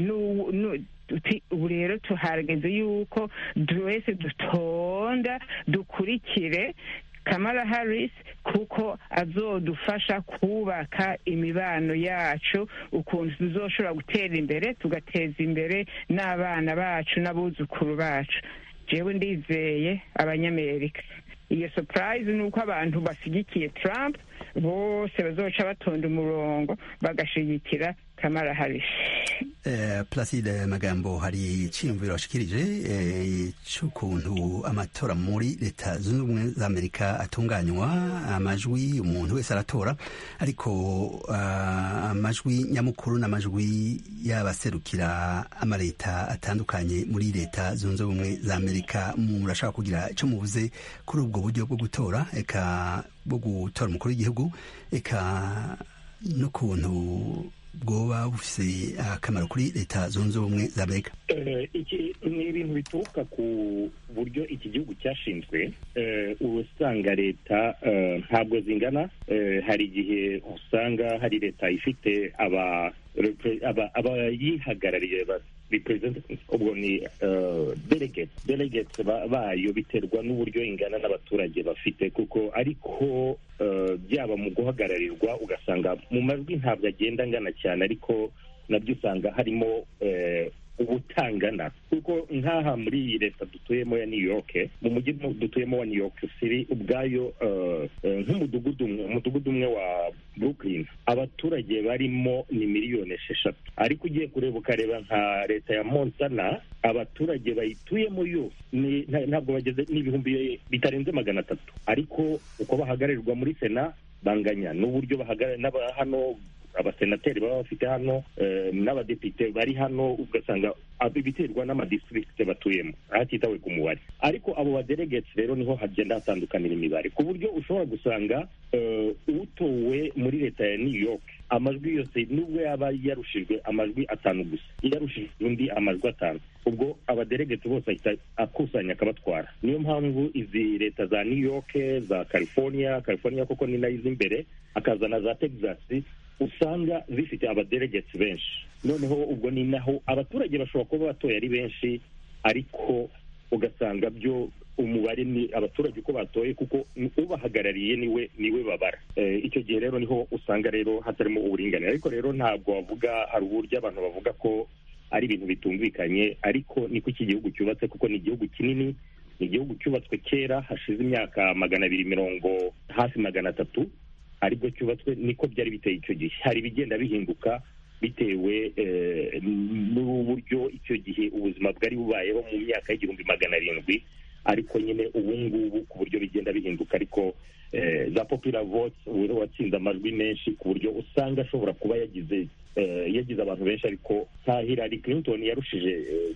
Speaker 7: ubu rero tuhageze yuko twese dutonda dukurikire kamara harris kuko azodufasha kubaka imibano yacu ukuntu tuzoshobora gutera imbere tugateza imbere n'abana bacu n'abuzukuru bacu jewe ndizeye abanyamerika iyo surprise ni uko abantu bashyigikiye trump bose bazoca batonda umurongo bagashigikira kamara harris
Speaker 1: placide magambo hari iciyumviro washikirije c'ukuntu amatora muri leta zunze ubumwe za amerika atunganywa amajwi umuntu wese aratora ariko amajwi nyamukuru n'amajwi y'abaserukira amaleta atandukanye muri leta zunze ubumwe za amerika murashaka kugira ico muvuze kuri ubwo buryo bwo gutora eka bwo gutora umukuru w'igihugu eka n'ukuntu bwoba bufise akamaro kuri leta zunze ubumwe za amerika
Speaker 4: iki ni ibintu bituruka ku buryo iki gihugu cyashinzwe uba usanga leta ntabwo zingana hari igihe usanga hari leta ifite abayihagarariye ubwo ni delegates delegates bayo biterwa n'uburyo ingana n'abaturage bafite kuko ariko byaba mu guhagararirwa ugasanga mu majwi ntabwo agenda angana cyane ariko nabyo usanga harimo ubutangana kuko nk'aha muri iyi leta dutuyemo ya new york mu mujyi dutuyemo wa new york city ubwayo nk'umudugudu umwe umudugudu umwe wa brooklyn abaturage barimo ni miliyoni esheshatu ariko ugiye kureba ukareba nka leta ya montana abaturage bayituyemo yose ntabwo bageze n'ibihumbi bitarenze magana atatu ariko uko bahagararirwa muri sena banganya n'uburyo bahagarara n'aba hano abasenateri baba bafite hano n'abadepite bari hano ugasanga biterwa n'amadistrict batuyemo hatitawe ku mubare ariko abo badelegate rero niho hagenda hatandukanira imibare ku buryo ushobora gusanga utowe muri leta ya new york amajwi yose nubwo yaba yarushijwe amajwi atanu gusa yarushijwe undi amajwi atanu ubwo abadelegate bose ahita akusanya akabatwara niyo mpamvu izi leta za new york za california california koko ni nayo izi imbere akazana za texas usanga zifite abadelegate benshi noneho ubwo ni naho abaturage bashobora kuba batoye ari benshi ariko ugasanga byo umubare ni abaturage uko batoye kuko ubahagarariye niwe niwe babara icyo gihe rero niho usanga rero hatarimo uburinganire ariko rero ntabwo wavuga hari uburyo abantu bavuga ko ari ibintu bitumvikanye ariko niko iki gihugu cyubatse kuko ni igihugu kinini ni igihugu cyubatswe kera hashize imyaka magana abiri mirongo hafi magana atatu aribwo cyubatswe niko byari biteye icyo gihe hari ibigenda bihinduka bitewe n'uburyo icyo gihe ubuzima bwari bubayeho mu myaka y'igihumbi magana arindwi ariko nyine ubu ngubu ku buryo bigenda bihinduka ariko za popular vote ubu watsinze amajwi menshi ku buryo usanga ashobora kuba yagize yagize abantu benshi ariko nka Hillary Clinton yarushije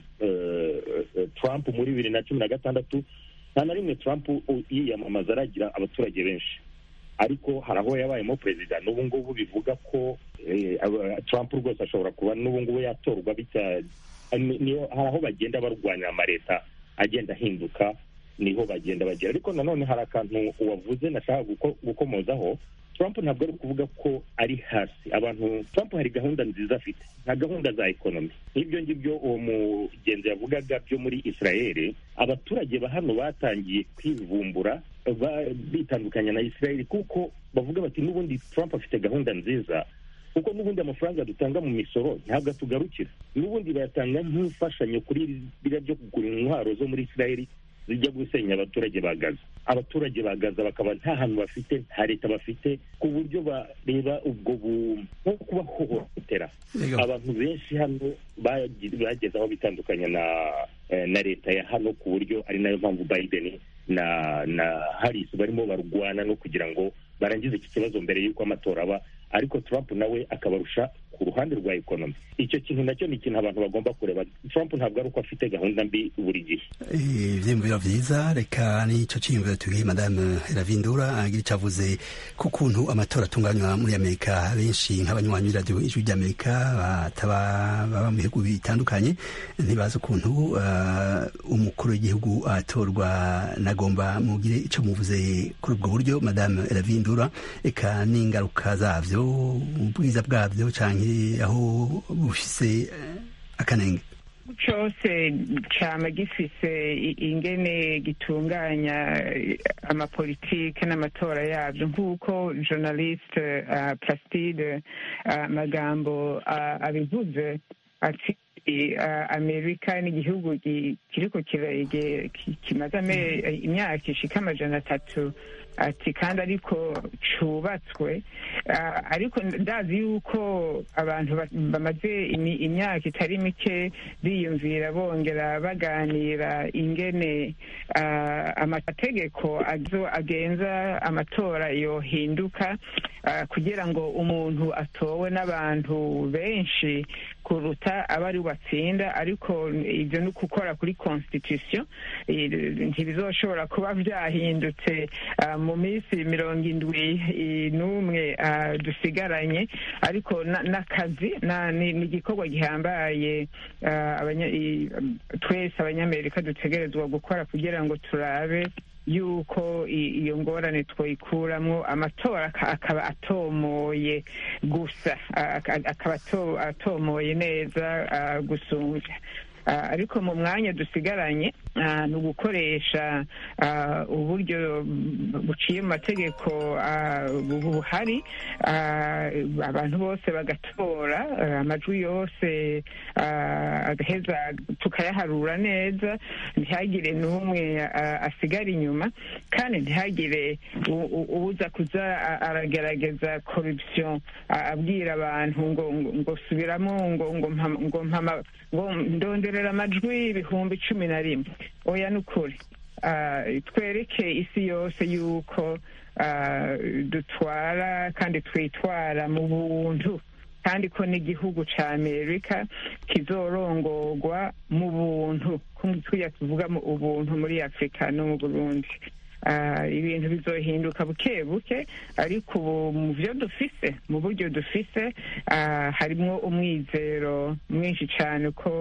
Speaker 4: Trump muri bibiri na cumi na gatandatu nta na rimwe Trump yiyamamaza aragira abaturage benshi ariko hari aho yabayemo perezida n'ubu ngubu bivuga ko Trump rwose ashobora kuba n'ubu ngubu yatorwa hari aho bagenda barwanya amaleta agenda ahinduka niho bagenda bagera ariko nanone hari akantu wavuze nashaka gukomozaho Trump ntabwo ari ukuvuga ko ari hasi abantu Trump hari gahunda nziza afite nka gahunda za ekonomi nk'ibyo ngibyo uwo mugenzi yavugaga byo muri Israel abaturage ba hano batangiye kwivumbura bitandukanya na Israel kuko bavuga bati n'ubundi Trump afite gahunda nziza kuko n'ubundi amafaranga dutanga mu misoro ntabwo atugarukira n'ubundi bayatanga nk'imfashanyo kuri biriya byo kugura intwaro zo muri Israel zijya gusenya abaturage ba Gaza abaturage ba Gaza bakaba nta hantu bafite nta leta bafite ku buryo bareba ubwo nko kubahohotera abantu benshi hano bageze aho bitandukanya na na leta ya hano ku buryo ari nayo mpamvu Biden na na Harris barimo barwana no kugira ngo barangize iki kibazo mbere y'uko amatora aba ariko Trump nawe akabarusha ku ruhande rwa ekonomi icyo kintu nacyo ni ikintu abantu bagomba kureba Trump ntabwo ari uko afite gahunda mbi buri gihe
Speaker 1: ivyiyumviro vyiza reka n'icyo ciyumviro tugiye madame Ravindura agira icyo avuze ku kuntu amatora atunganywa muri Amerika benshi nk'abanywanyi b'iradiyo ijwi ry'Amerika bataba baba mu bihugu bitandukanye ntibazi ukuntu umukuru w'igihugu atorwa nagomba mugire icyo muvuze kuri ubwo buryo madame Ravindura eka n'ingaruka zavyo ubwiza bwabyo canke aho bufise akanenge
Speaker 7: cyose cyama gifise ingene gitunganya amapolitike n'amatora yabyo nk'uko journaliste uh, plastide magambo uh, abivuze ati amerika ni igihugu kiriko kimaze imyaka ishika amajana atatu ati kandi ariko cubatswe ariko ndazi yuko abantu bamaze imyaka itari mike biyumvira bongera baganira ingene amategeko agenza amatora yohinduka kugira ngo umuntu atowe n'abantu benshi kuruta abari batsinda ariko ibyo ni ukukora kuri constitution ntibizoshobora kuba byahindutse mu minsi mirongo indwi n'umwe dusigaranye ariko n'akazi ni igikorwa gihambaye twese abanyamerika dutegerezwa gukora kugira ngo turabe yuko iyo ngorane twayikuramwo amatora akaba atomoye gusa akaba atomoye neza gusumbya ariko mu mwanya dusigaranye ni ugukoresha uburyo buciye mu mategeko buhari abantu bose bagatora amajwi yose agaheza tukayaharura neza ntihagire n'umwe asigara inyuma kandi ntihagire uza kuza aragerageza corruption abwira abantu ngo ngo subiramo ngo ngo ngo ndonderera amajwi ibihumbi cumi na rimwe oya ni ukuri twereke isi yose yuko dutwara kandi twitwara mu buntu kandi ko n'igihugu cya amerika kizorongorwa mu buntu tujya tuvuga mu ubuntu muri afurika no mu burundi ibintu bizohinduka buke buke ariko ubu mu byo dufise mu buryo dufise harimo umwizero mwinshi cyane ko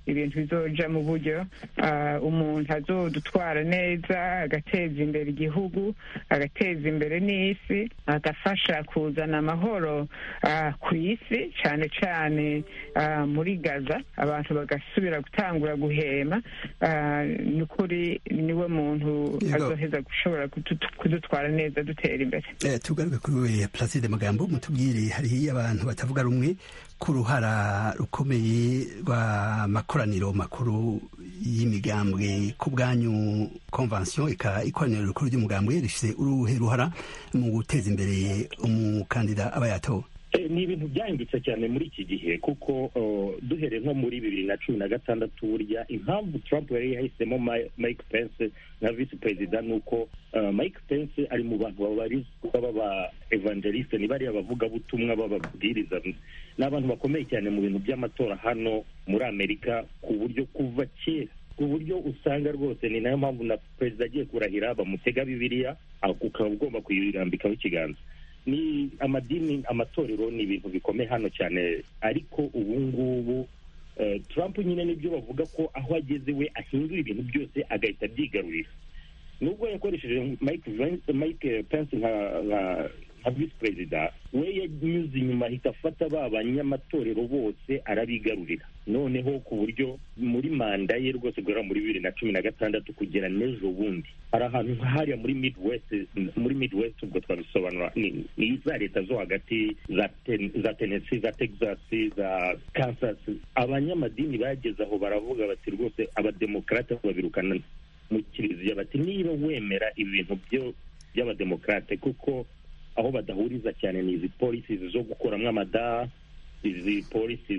Speaker 7: ibintu bizoja mu buryo umuntu azodutwara neza agateza imbere igihugu agateza imbere n'isi agafasha kuzana amahoro ku isi cyane cyane muri gaza abantu bagasubira gutangura guhema ni ukuri niwe muntu azoheza gushobora kudutwara neza dutera imbere
Speaker 1: tugaruke kuri we placide magambo mutubwire hariho abantu batavuga rumwe ku ruhara rukomeye rw'amakoraniro makuru y'imigambwe ku bwanyu konvansiyo ikoraniro rikuru ry'umugambwe rifite uruhe ruhara mu guteza imbere umukandida aba yatowe
Speaker 4: ni ibintu byahindutse cyane muri iki gihe kuko duhereye nko muri bibiri na cumi na gatandatu burya impamvu Trump yari yahisemo Mike Pence nka visi perezida ni uko Mike Pence ari mu bantu babarizwa baba evangeliste ni bariya bavugabutumwa b'ababwiriza ni abantu bakomeye cyane mu bintu by'amatora hano muri amerika ku buryo kuva kera ku buryo usanga rwose ni nayo mpamvu na perezida agiye kurahira bamutega bibiliya ukaba ugomba kuyirambikaho ikiganza ni amadini amatorero ni ibintu bikomeye hano cyane ariko ubu ngubu Trump nyine nibyo bavuga ko aho ageze we ahindura ibintu byose agahita abyigarurira nubwo yakoresheje Mike Pence nka nka visi perezida we yanyuze inyuma ahita afata ba banyamatorero bose arabigarurira noneho ku buryo muri manda ye rwose guhera muri bibiri na cumi na gatandatu kugera n'ejo bundi hari ahantu nk'ahariya muri midwest muri midwest ubwo twabisobanura ni za leta zo hagati za tennessee za texas za kansas abanyamadini bageze aho baravuga bati rwose abademokarate babirukana mu kiliziya bati niba wemera ibintu by'abademokarate kuko aho badahuriza cyane ni izi polisi zo gukuramo amada izi polisi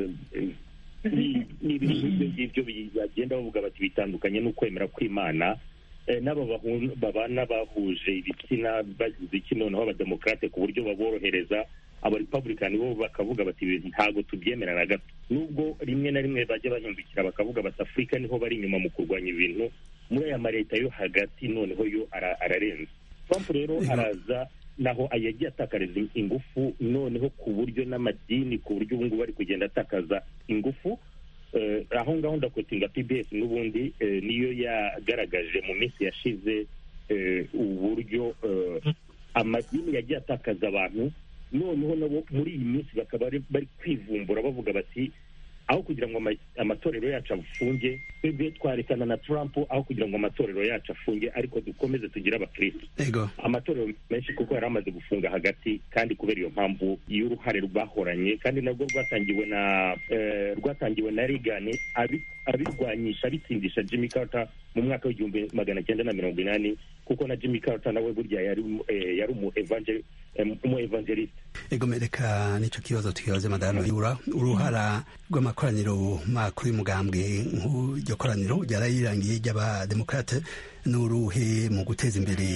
Speaker 4: ni ibintu ngibyo bagenda bavuga bati bitandukanye n'ukwemera kw'imana n'aba babana bahuje ibitsina bagize iki noneho abademokarate ku buryo baborohereza abarepublikani bo bakavuga bati ibintu ntabwo tubyemera na gato nubwo rimwe na rimwe bajya bahindukira bakavuga bati afurika niho bari inyuma mu kurwanya ibintu muri aya maleta yo hagati noneho yo ararenze trump rero araza naho yagiye atakariza ingufu noneho ku buryo n'amadini ku buryo ubu ngubu ari kugenda atakaza ingufu aho ngaho ndakwetinga pbs n'ubundi niyo yagaragaje mu minsi yashize uburyo amadini yagiye atakaza abantu noneho nabo muri iyi minsi bakaba bari kwivumbura bavuga bati aho kugira ngo amatorero yacu afunge twebwe twarekana na Trump aho kugira ngo amatorero yacu afunge ariko dukomeze tugire abakristo amatorero menshi kuko yari amaze gufunga hagati kandi kubera iyo mpamvu y'uruhare rwahoranye kandi nabwo rwatangiwe na rwatangiwe na Reagan abirwanyisha abitsindisha Jimmy Carter mu mwaka w'igihumbi magana cyenda na mirongo inani kuko na Jimmy Carter nawe burya yari yari umu evangeliste
Speaker 1: ego mereka nicyo kibazo tukibaze madame yura uruhara rw'amakoraniro makuru y'umugambwe nk'iryo koraniro ryarayirangiye ry'abademokarate n'uruhe mu guteza imbere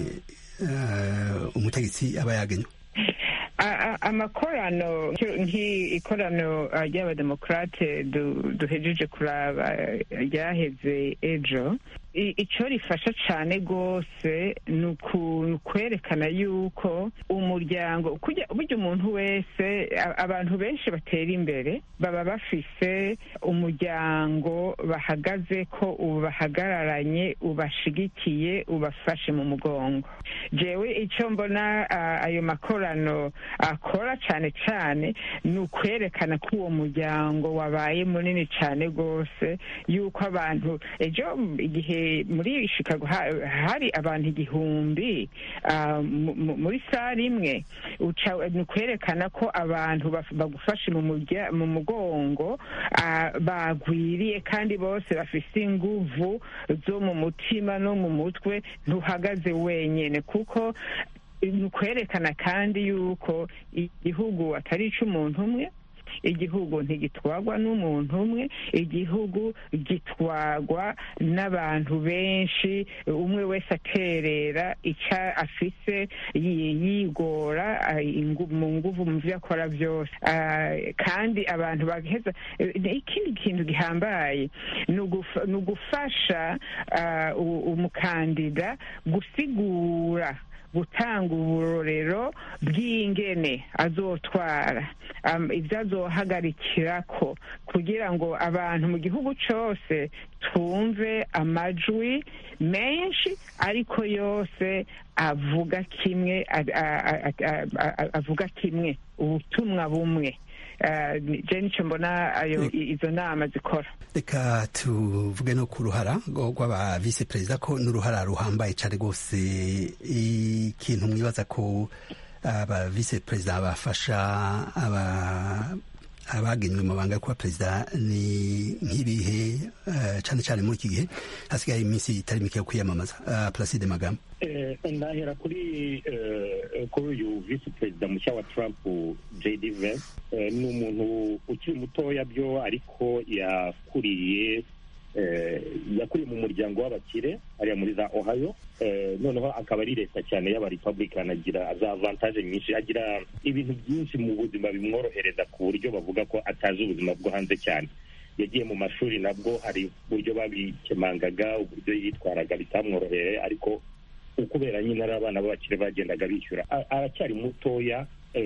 Speaker 1: umutegetsi aba yagenywe
Speaker 7: amakorano nk'ikorano ry'abademokarate duhejeje kuraba ryaheze ejo icyo rifasha cyane rwose ni ukwerekana yuko umuryango burya umuntu wese abantu benshi batera imbere baba bafise umuryango bahagaze ko ubahagararanye ubashigikiye ubafashe mu mugongo jewe icyo mbona ayo makorano akora cyane cyane ni ukwerekana ko uwo muryango wabaye munini cyane rwose yuko abantu ejo igihe muri chicago hari abantu igihumbi muri sare imwe ni ukwerekana ko abantu bagufashe mu mugongo bagwiriye kandi bose bafite inguvu zo mu mutima no mu mutwe ntuhagaze wenyine kuko ni ukwerekana kandi yuko igihugu atari icy'umuntu umwe igihugu ntigitwagwa n'umuntu umwe igihugu gitwagwa n'abantu benshi umwe wese aterera icyo afise yigora mu nguvu mu byo akora byose kandi abantu bagaheza ikindi kintu gihambaye ni ugufasha umukandida gusigura gutanga uburorero bw'ingene azotwara ibyo azohagarikirako kugira ngo abantu mu gihugu cyose twumve amajwi menshi ariko yose avuga kimwe avuga kimwe ubutumwa bumwe je nicyo mbona ayo izo nama zikora
Speaker 1: reka tuvuge no ku ruhara rw'aba visi perezida ko n'uruhara ruhambaye cyane rwose ikintu mwibaza ko aba visi perezida bafasha aba abagenewe amabanga yo kuba perezida ni nk'ibihe cyane cyane muri iki gihe hasigaye iminsi itari mike yo kwiyamamaza placide magambo
Speaker 4: ndahera kuri kuri uyu visi perezida mushya wa trump jd vance ni umuntu ukiri mutoya byo ariko yakuriye yakuriye mu muryango w'abakire hariya muri za ohio noneho akaba ari leta cyane y'abarepublican agira za avantage nyinshi agira ibintu byinshi mu buzima bimworohereza ku buryo bavuga ko atazi ubuzima bwo hanze cyane yagiye mu mashuri nabwo hari uburyo babikemangaga uburyo yitwaraga bitamworoheye ariko ukubera nyine ari abana b'abakire bagendaga bishyura aracyari mutoya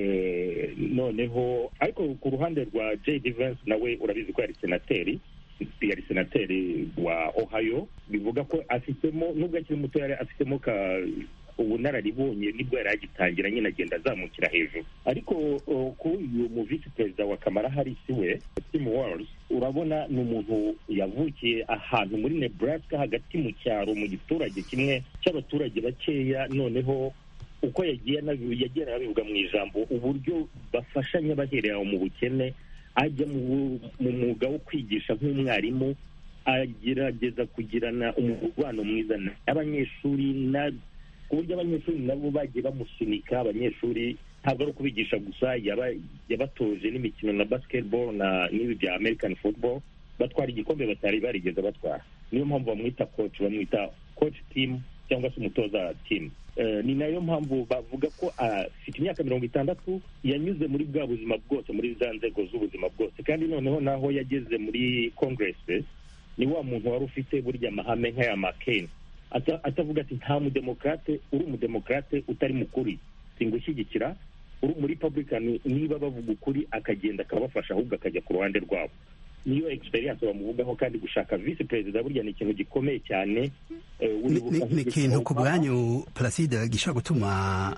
Speaker 4: noneho ariko ku ruhande rwa jd vance nawe urabizi ko yari senateri yari senateri wa ohio bivuga ko afitemo nubwo akiri muto yari afitemo ka ubunararibonye nibwo yari agitangira nyine agenda azamukira hejuru ariko kuri uyu mu visi perezida wa kamara harisi we tim walls urabona ni umuntu yavukiye ahantu muri nebraska hagati mu cyaro mu giturage kimwe cy'abaturage bakeya noneho uko yagiye yagiye anabivuga mu ijambo uburyo bafashanya baherera mu bukene ajya mu mwuga wo kwigisha nk'umwarimu agerageza kugirana umubano mwiza n'abanyeshuri ku buryo abanyeshuri nabo bagiye bamusunika abanyeshuri ntabwo ari ukubigisha gusa yabatoje n'imikino na basketball na n'ibi bya american football batwara igikombe batari barigeze batwara niyo mpamvu bamwita coach bamwita coach team cyangwa se umutoza team ni nayo mpamvu bavuga ko afite imyaka mirongo itandatu yanyuze muri bwa buzima bwose muri za nzego z'ubuzima bwose kandi noneho naho yageze muri congress ni wa muntu wari ufite burya amahame nk'aya makeni atavuga ati nta mudemokrate uri umudemokrate utari mukuri singushyigikira uri muri republican niba bavuga ukuri akagenda akabafasha ahubwo akajya ku ruhande rwabo niyo experience bamuvugaho kandi gushaka visi perezida burya ni ikintu gikomeye cyane
Speaker 1: ni ikintu ku bwanyu placide gishobora gutuma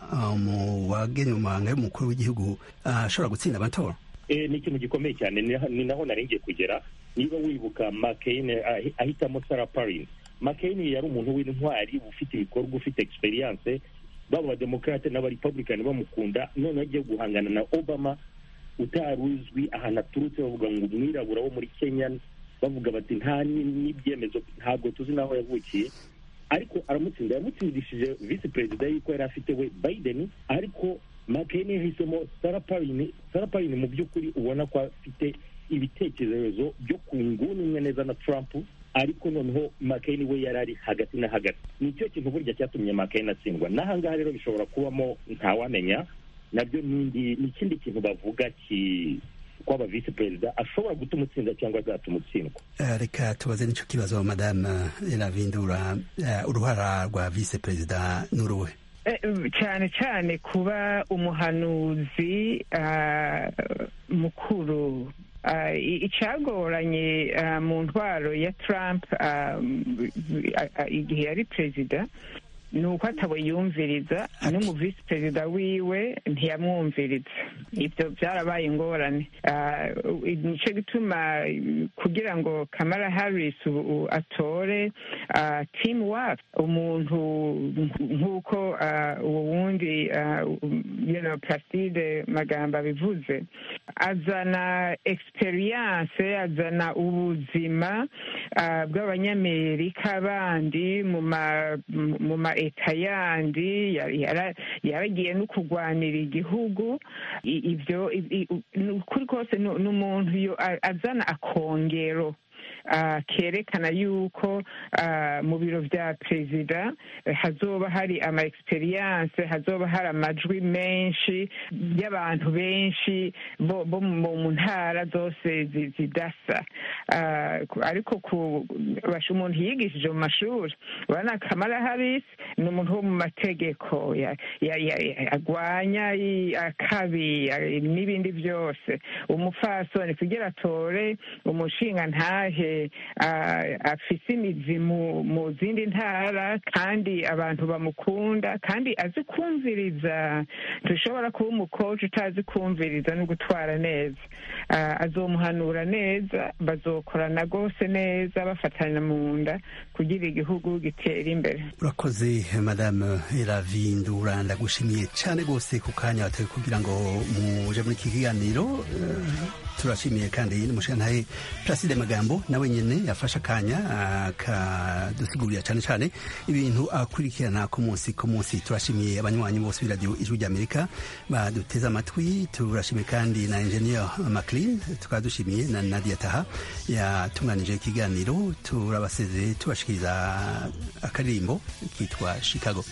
Speaker 1: mu wagenewe amabanga y'umukuru w'igihugu ashobora gutsinda amatora
Speaker 4: ni ikintu gikomeye cyane ni naho naringiye kugera niba wibuka mccain ahitamo sarah parin mccain yari umuntu w'intwari ufite ibikorwa ufite experience baba abademokrate n'abarepublican bamukunda noneho agiye guhangana na obama utari uzwi ahantu aturutse bavuga ngo umwirabura wo muri kenya bavuga bati nta n'ibyemezo ntabwo tuzi n'aho yavukiye ariko aramutsinda yamutsindishije visi perezida y'uko yari afite we biden ariko mccain yahisemo sarah parin mu by'ukuri ubona ko afite ibitekerezo byo ku nguni imwe neza na trump ariko noneho mccain we yari ari hagati na hagati nicyo kintu burya cyatumye mccain atsindwa n'ahangaha rero bishobora kubamo ntawamenya nabyo ni ikindi kintu bavuga ki kwaba visi perezida ashobora gutuma utsinda cyangwa azatuma utsindwa
Speaker 1: reka tubaze n'icyo kibazo madame eravindura uruhara rwa visi perezida n'uruhe
Speaker 7: cyane cyane kuba umuhanuzi mukuru icyagoranye mu ntwaro ya Trump igihe yari perezida ni uko atabo yumviriza n'umu visi perezida wiwe ntiyamwumviriza ibyo byarabaye ingorane nicyo gituma kugira ngo kamara harris atore timu wapu umuntu nk'uko uwo wundi placide magambo abivuze azana experience azana ubuzima bw'abanyamerika bandi mu ma leta yandi yaragiye no kurwanira igihugu ibyo kuri kose ni umuntu azana akongero kerekana yuko mu biro vya perezida hazoba hari ama experience hazoba hari amajwi menshi y'abantu benshi bo mu ntara zose zidasa ariko basha umuntu yigishije mu mashuri urabona kamara harisi ni umuntu wo mu mategeko agwanya akabi n'ibindi byose umupfasoni kugira atore umushinga ntahe afise imizi mu zindi ntara kandi abantu bamukunda kandi azi kumviriza dushobora kuba umukoci utazi kumviriza no gutwara neza azomuhanura neza bazokorana rwose neza bafatanya mu nda kugira igihugu gitera imbere
Speaker 1: urakoze madame eravindura ndagushimiye cyane rwose ku kanya watawe kugira ngo muje muri iki kiganiro turashimiye kandi n'umushantahe Placide Magambo nawe nyene yafashe akanya akadusigurira cyane cyane ibintu akurikirana ku munsi ku munsi turashimiye abanywanyi bose b'iradiyo ijwi ry'Amerika baduteze amatwi turashimiye kandi na engineer Maclean tukaba dushimiye na Nadia Taha yatunganije ikiganiro turabasezeye tubashikiriza akaririmbo kitwa Chicago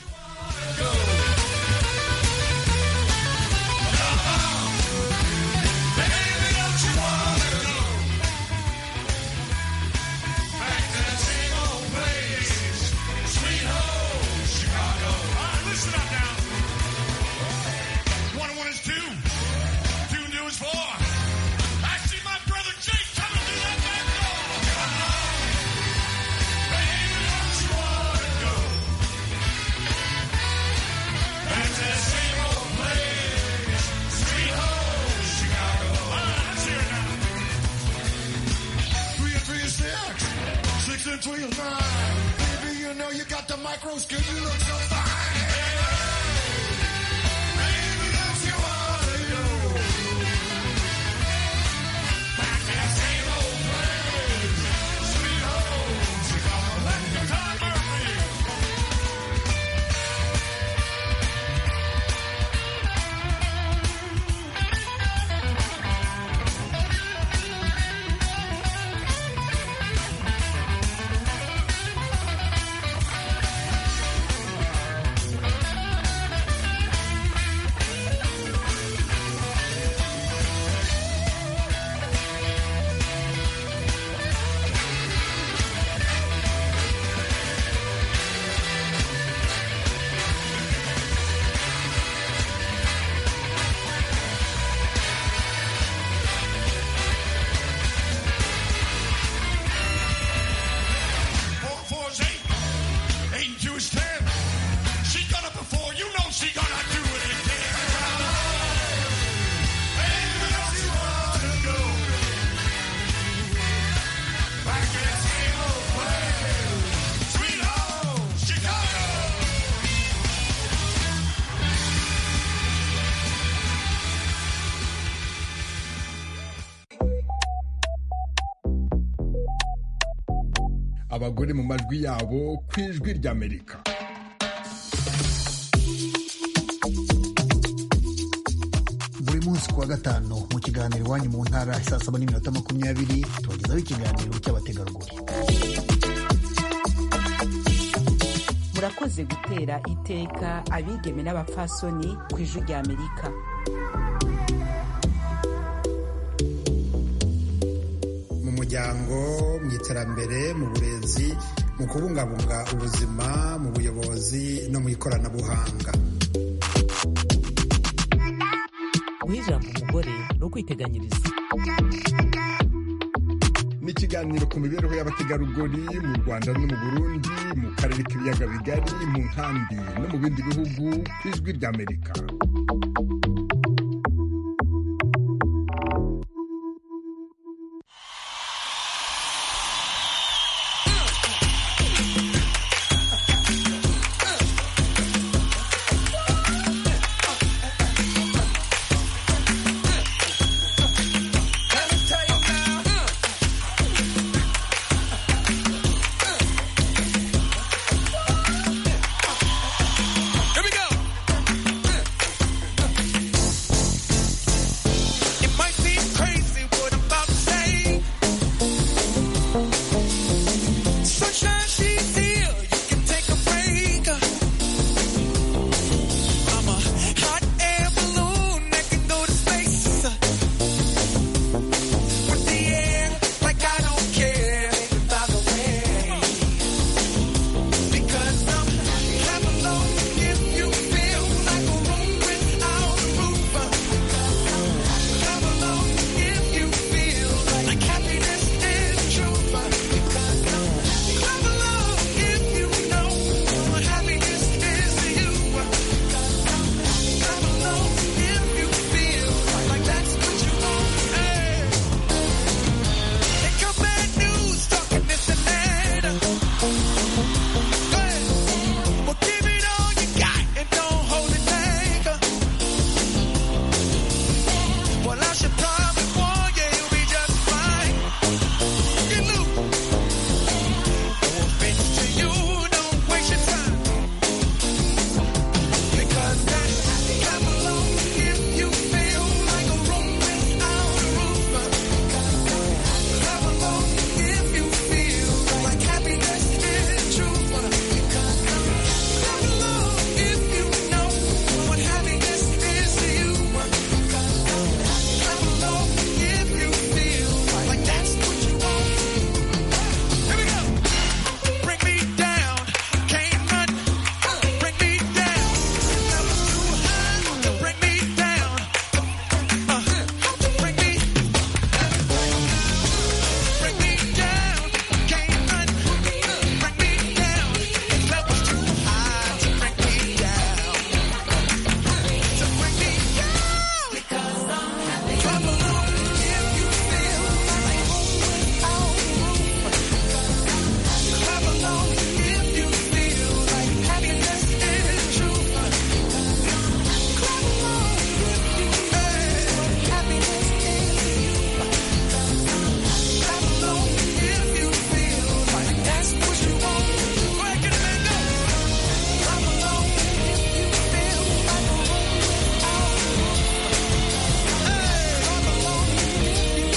Speaker 11: abagore mu majwi yabo ku ijwi ry'amerika
Speaker 12: buri munsi ku wa gatanu mu kiganiro iwanyu mu ntara saa saba n'iminota makumyabiri tubagezaho ikiganiro cy'abategarugori
Speaker 13: murakoze gutera iteka abigeme n'abapfasoni ku ijwi ry'amerika
Speaker 14: mu muryango mu iterambere mu burezi mu kubungabunga ubuzima mu buyobozi no mu ikoranabuhanga
Speaker 2: guha ijambo umugore ni ukwiteganyiriza
Speaker 11: ni ikiganiro ku mibereho y'abategarugori mu rwanda no mu burundi mu karere k'ibiyaga bigari mu nkambi no mu bindi bihugu ku ijwi ry'amerika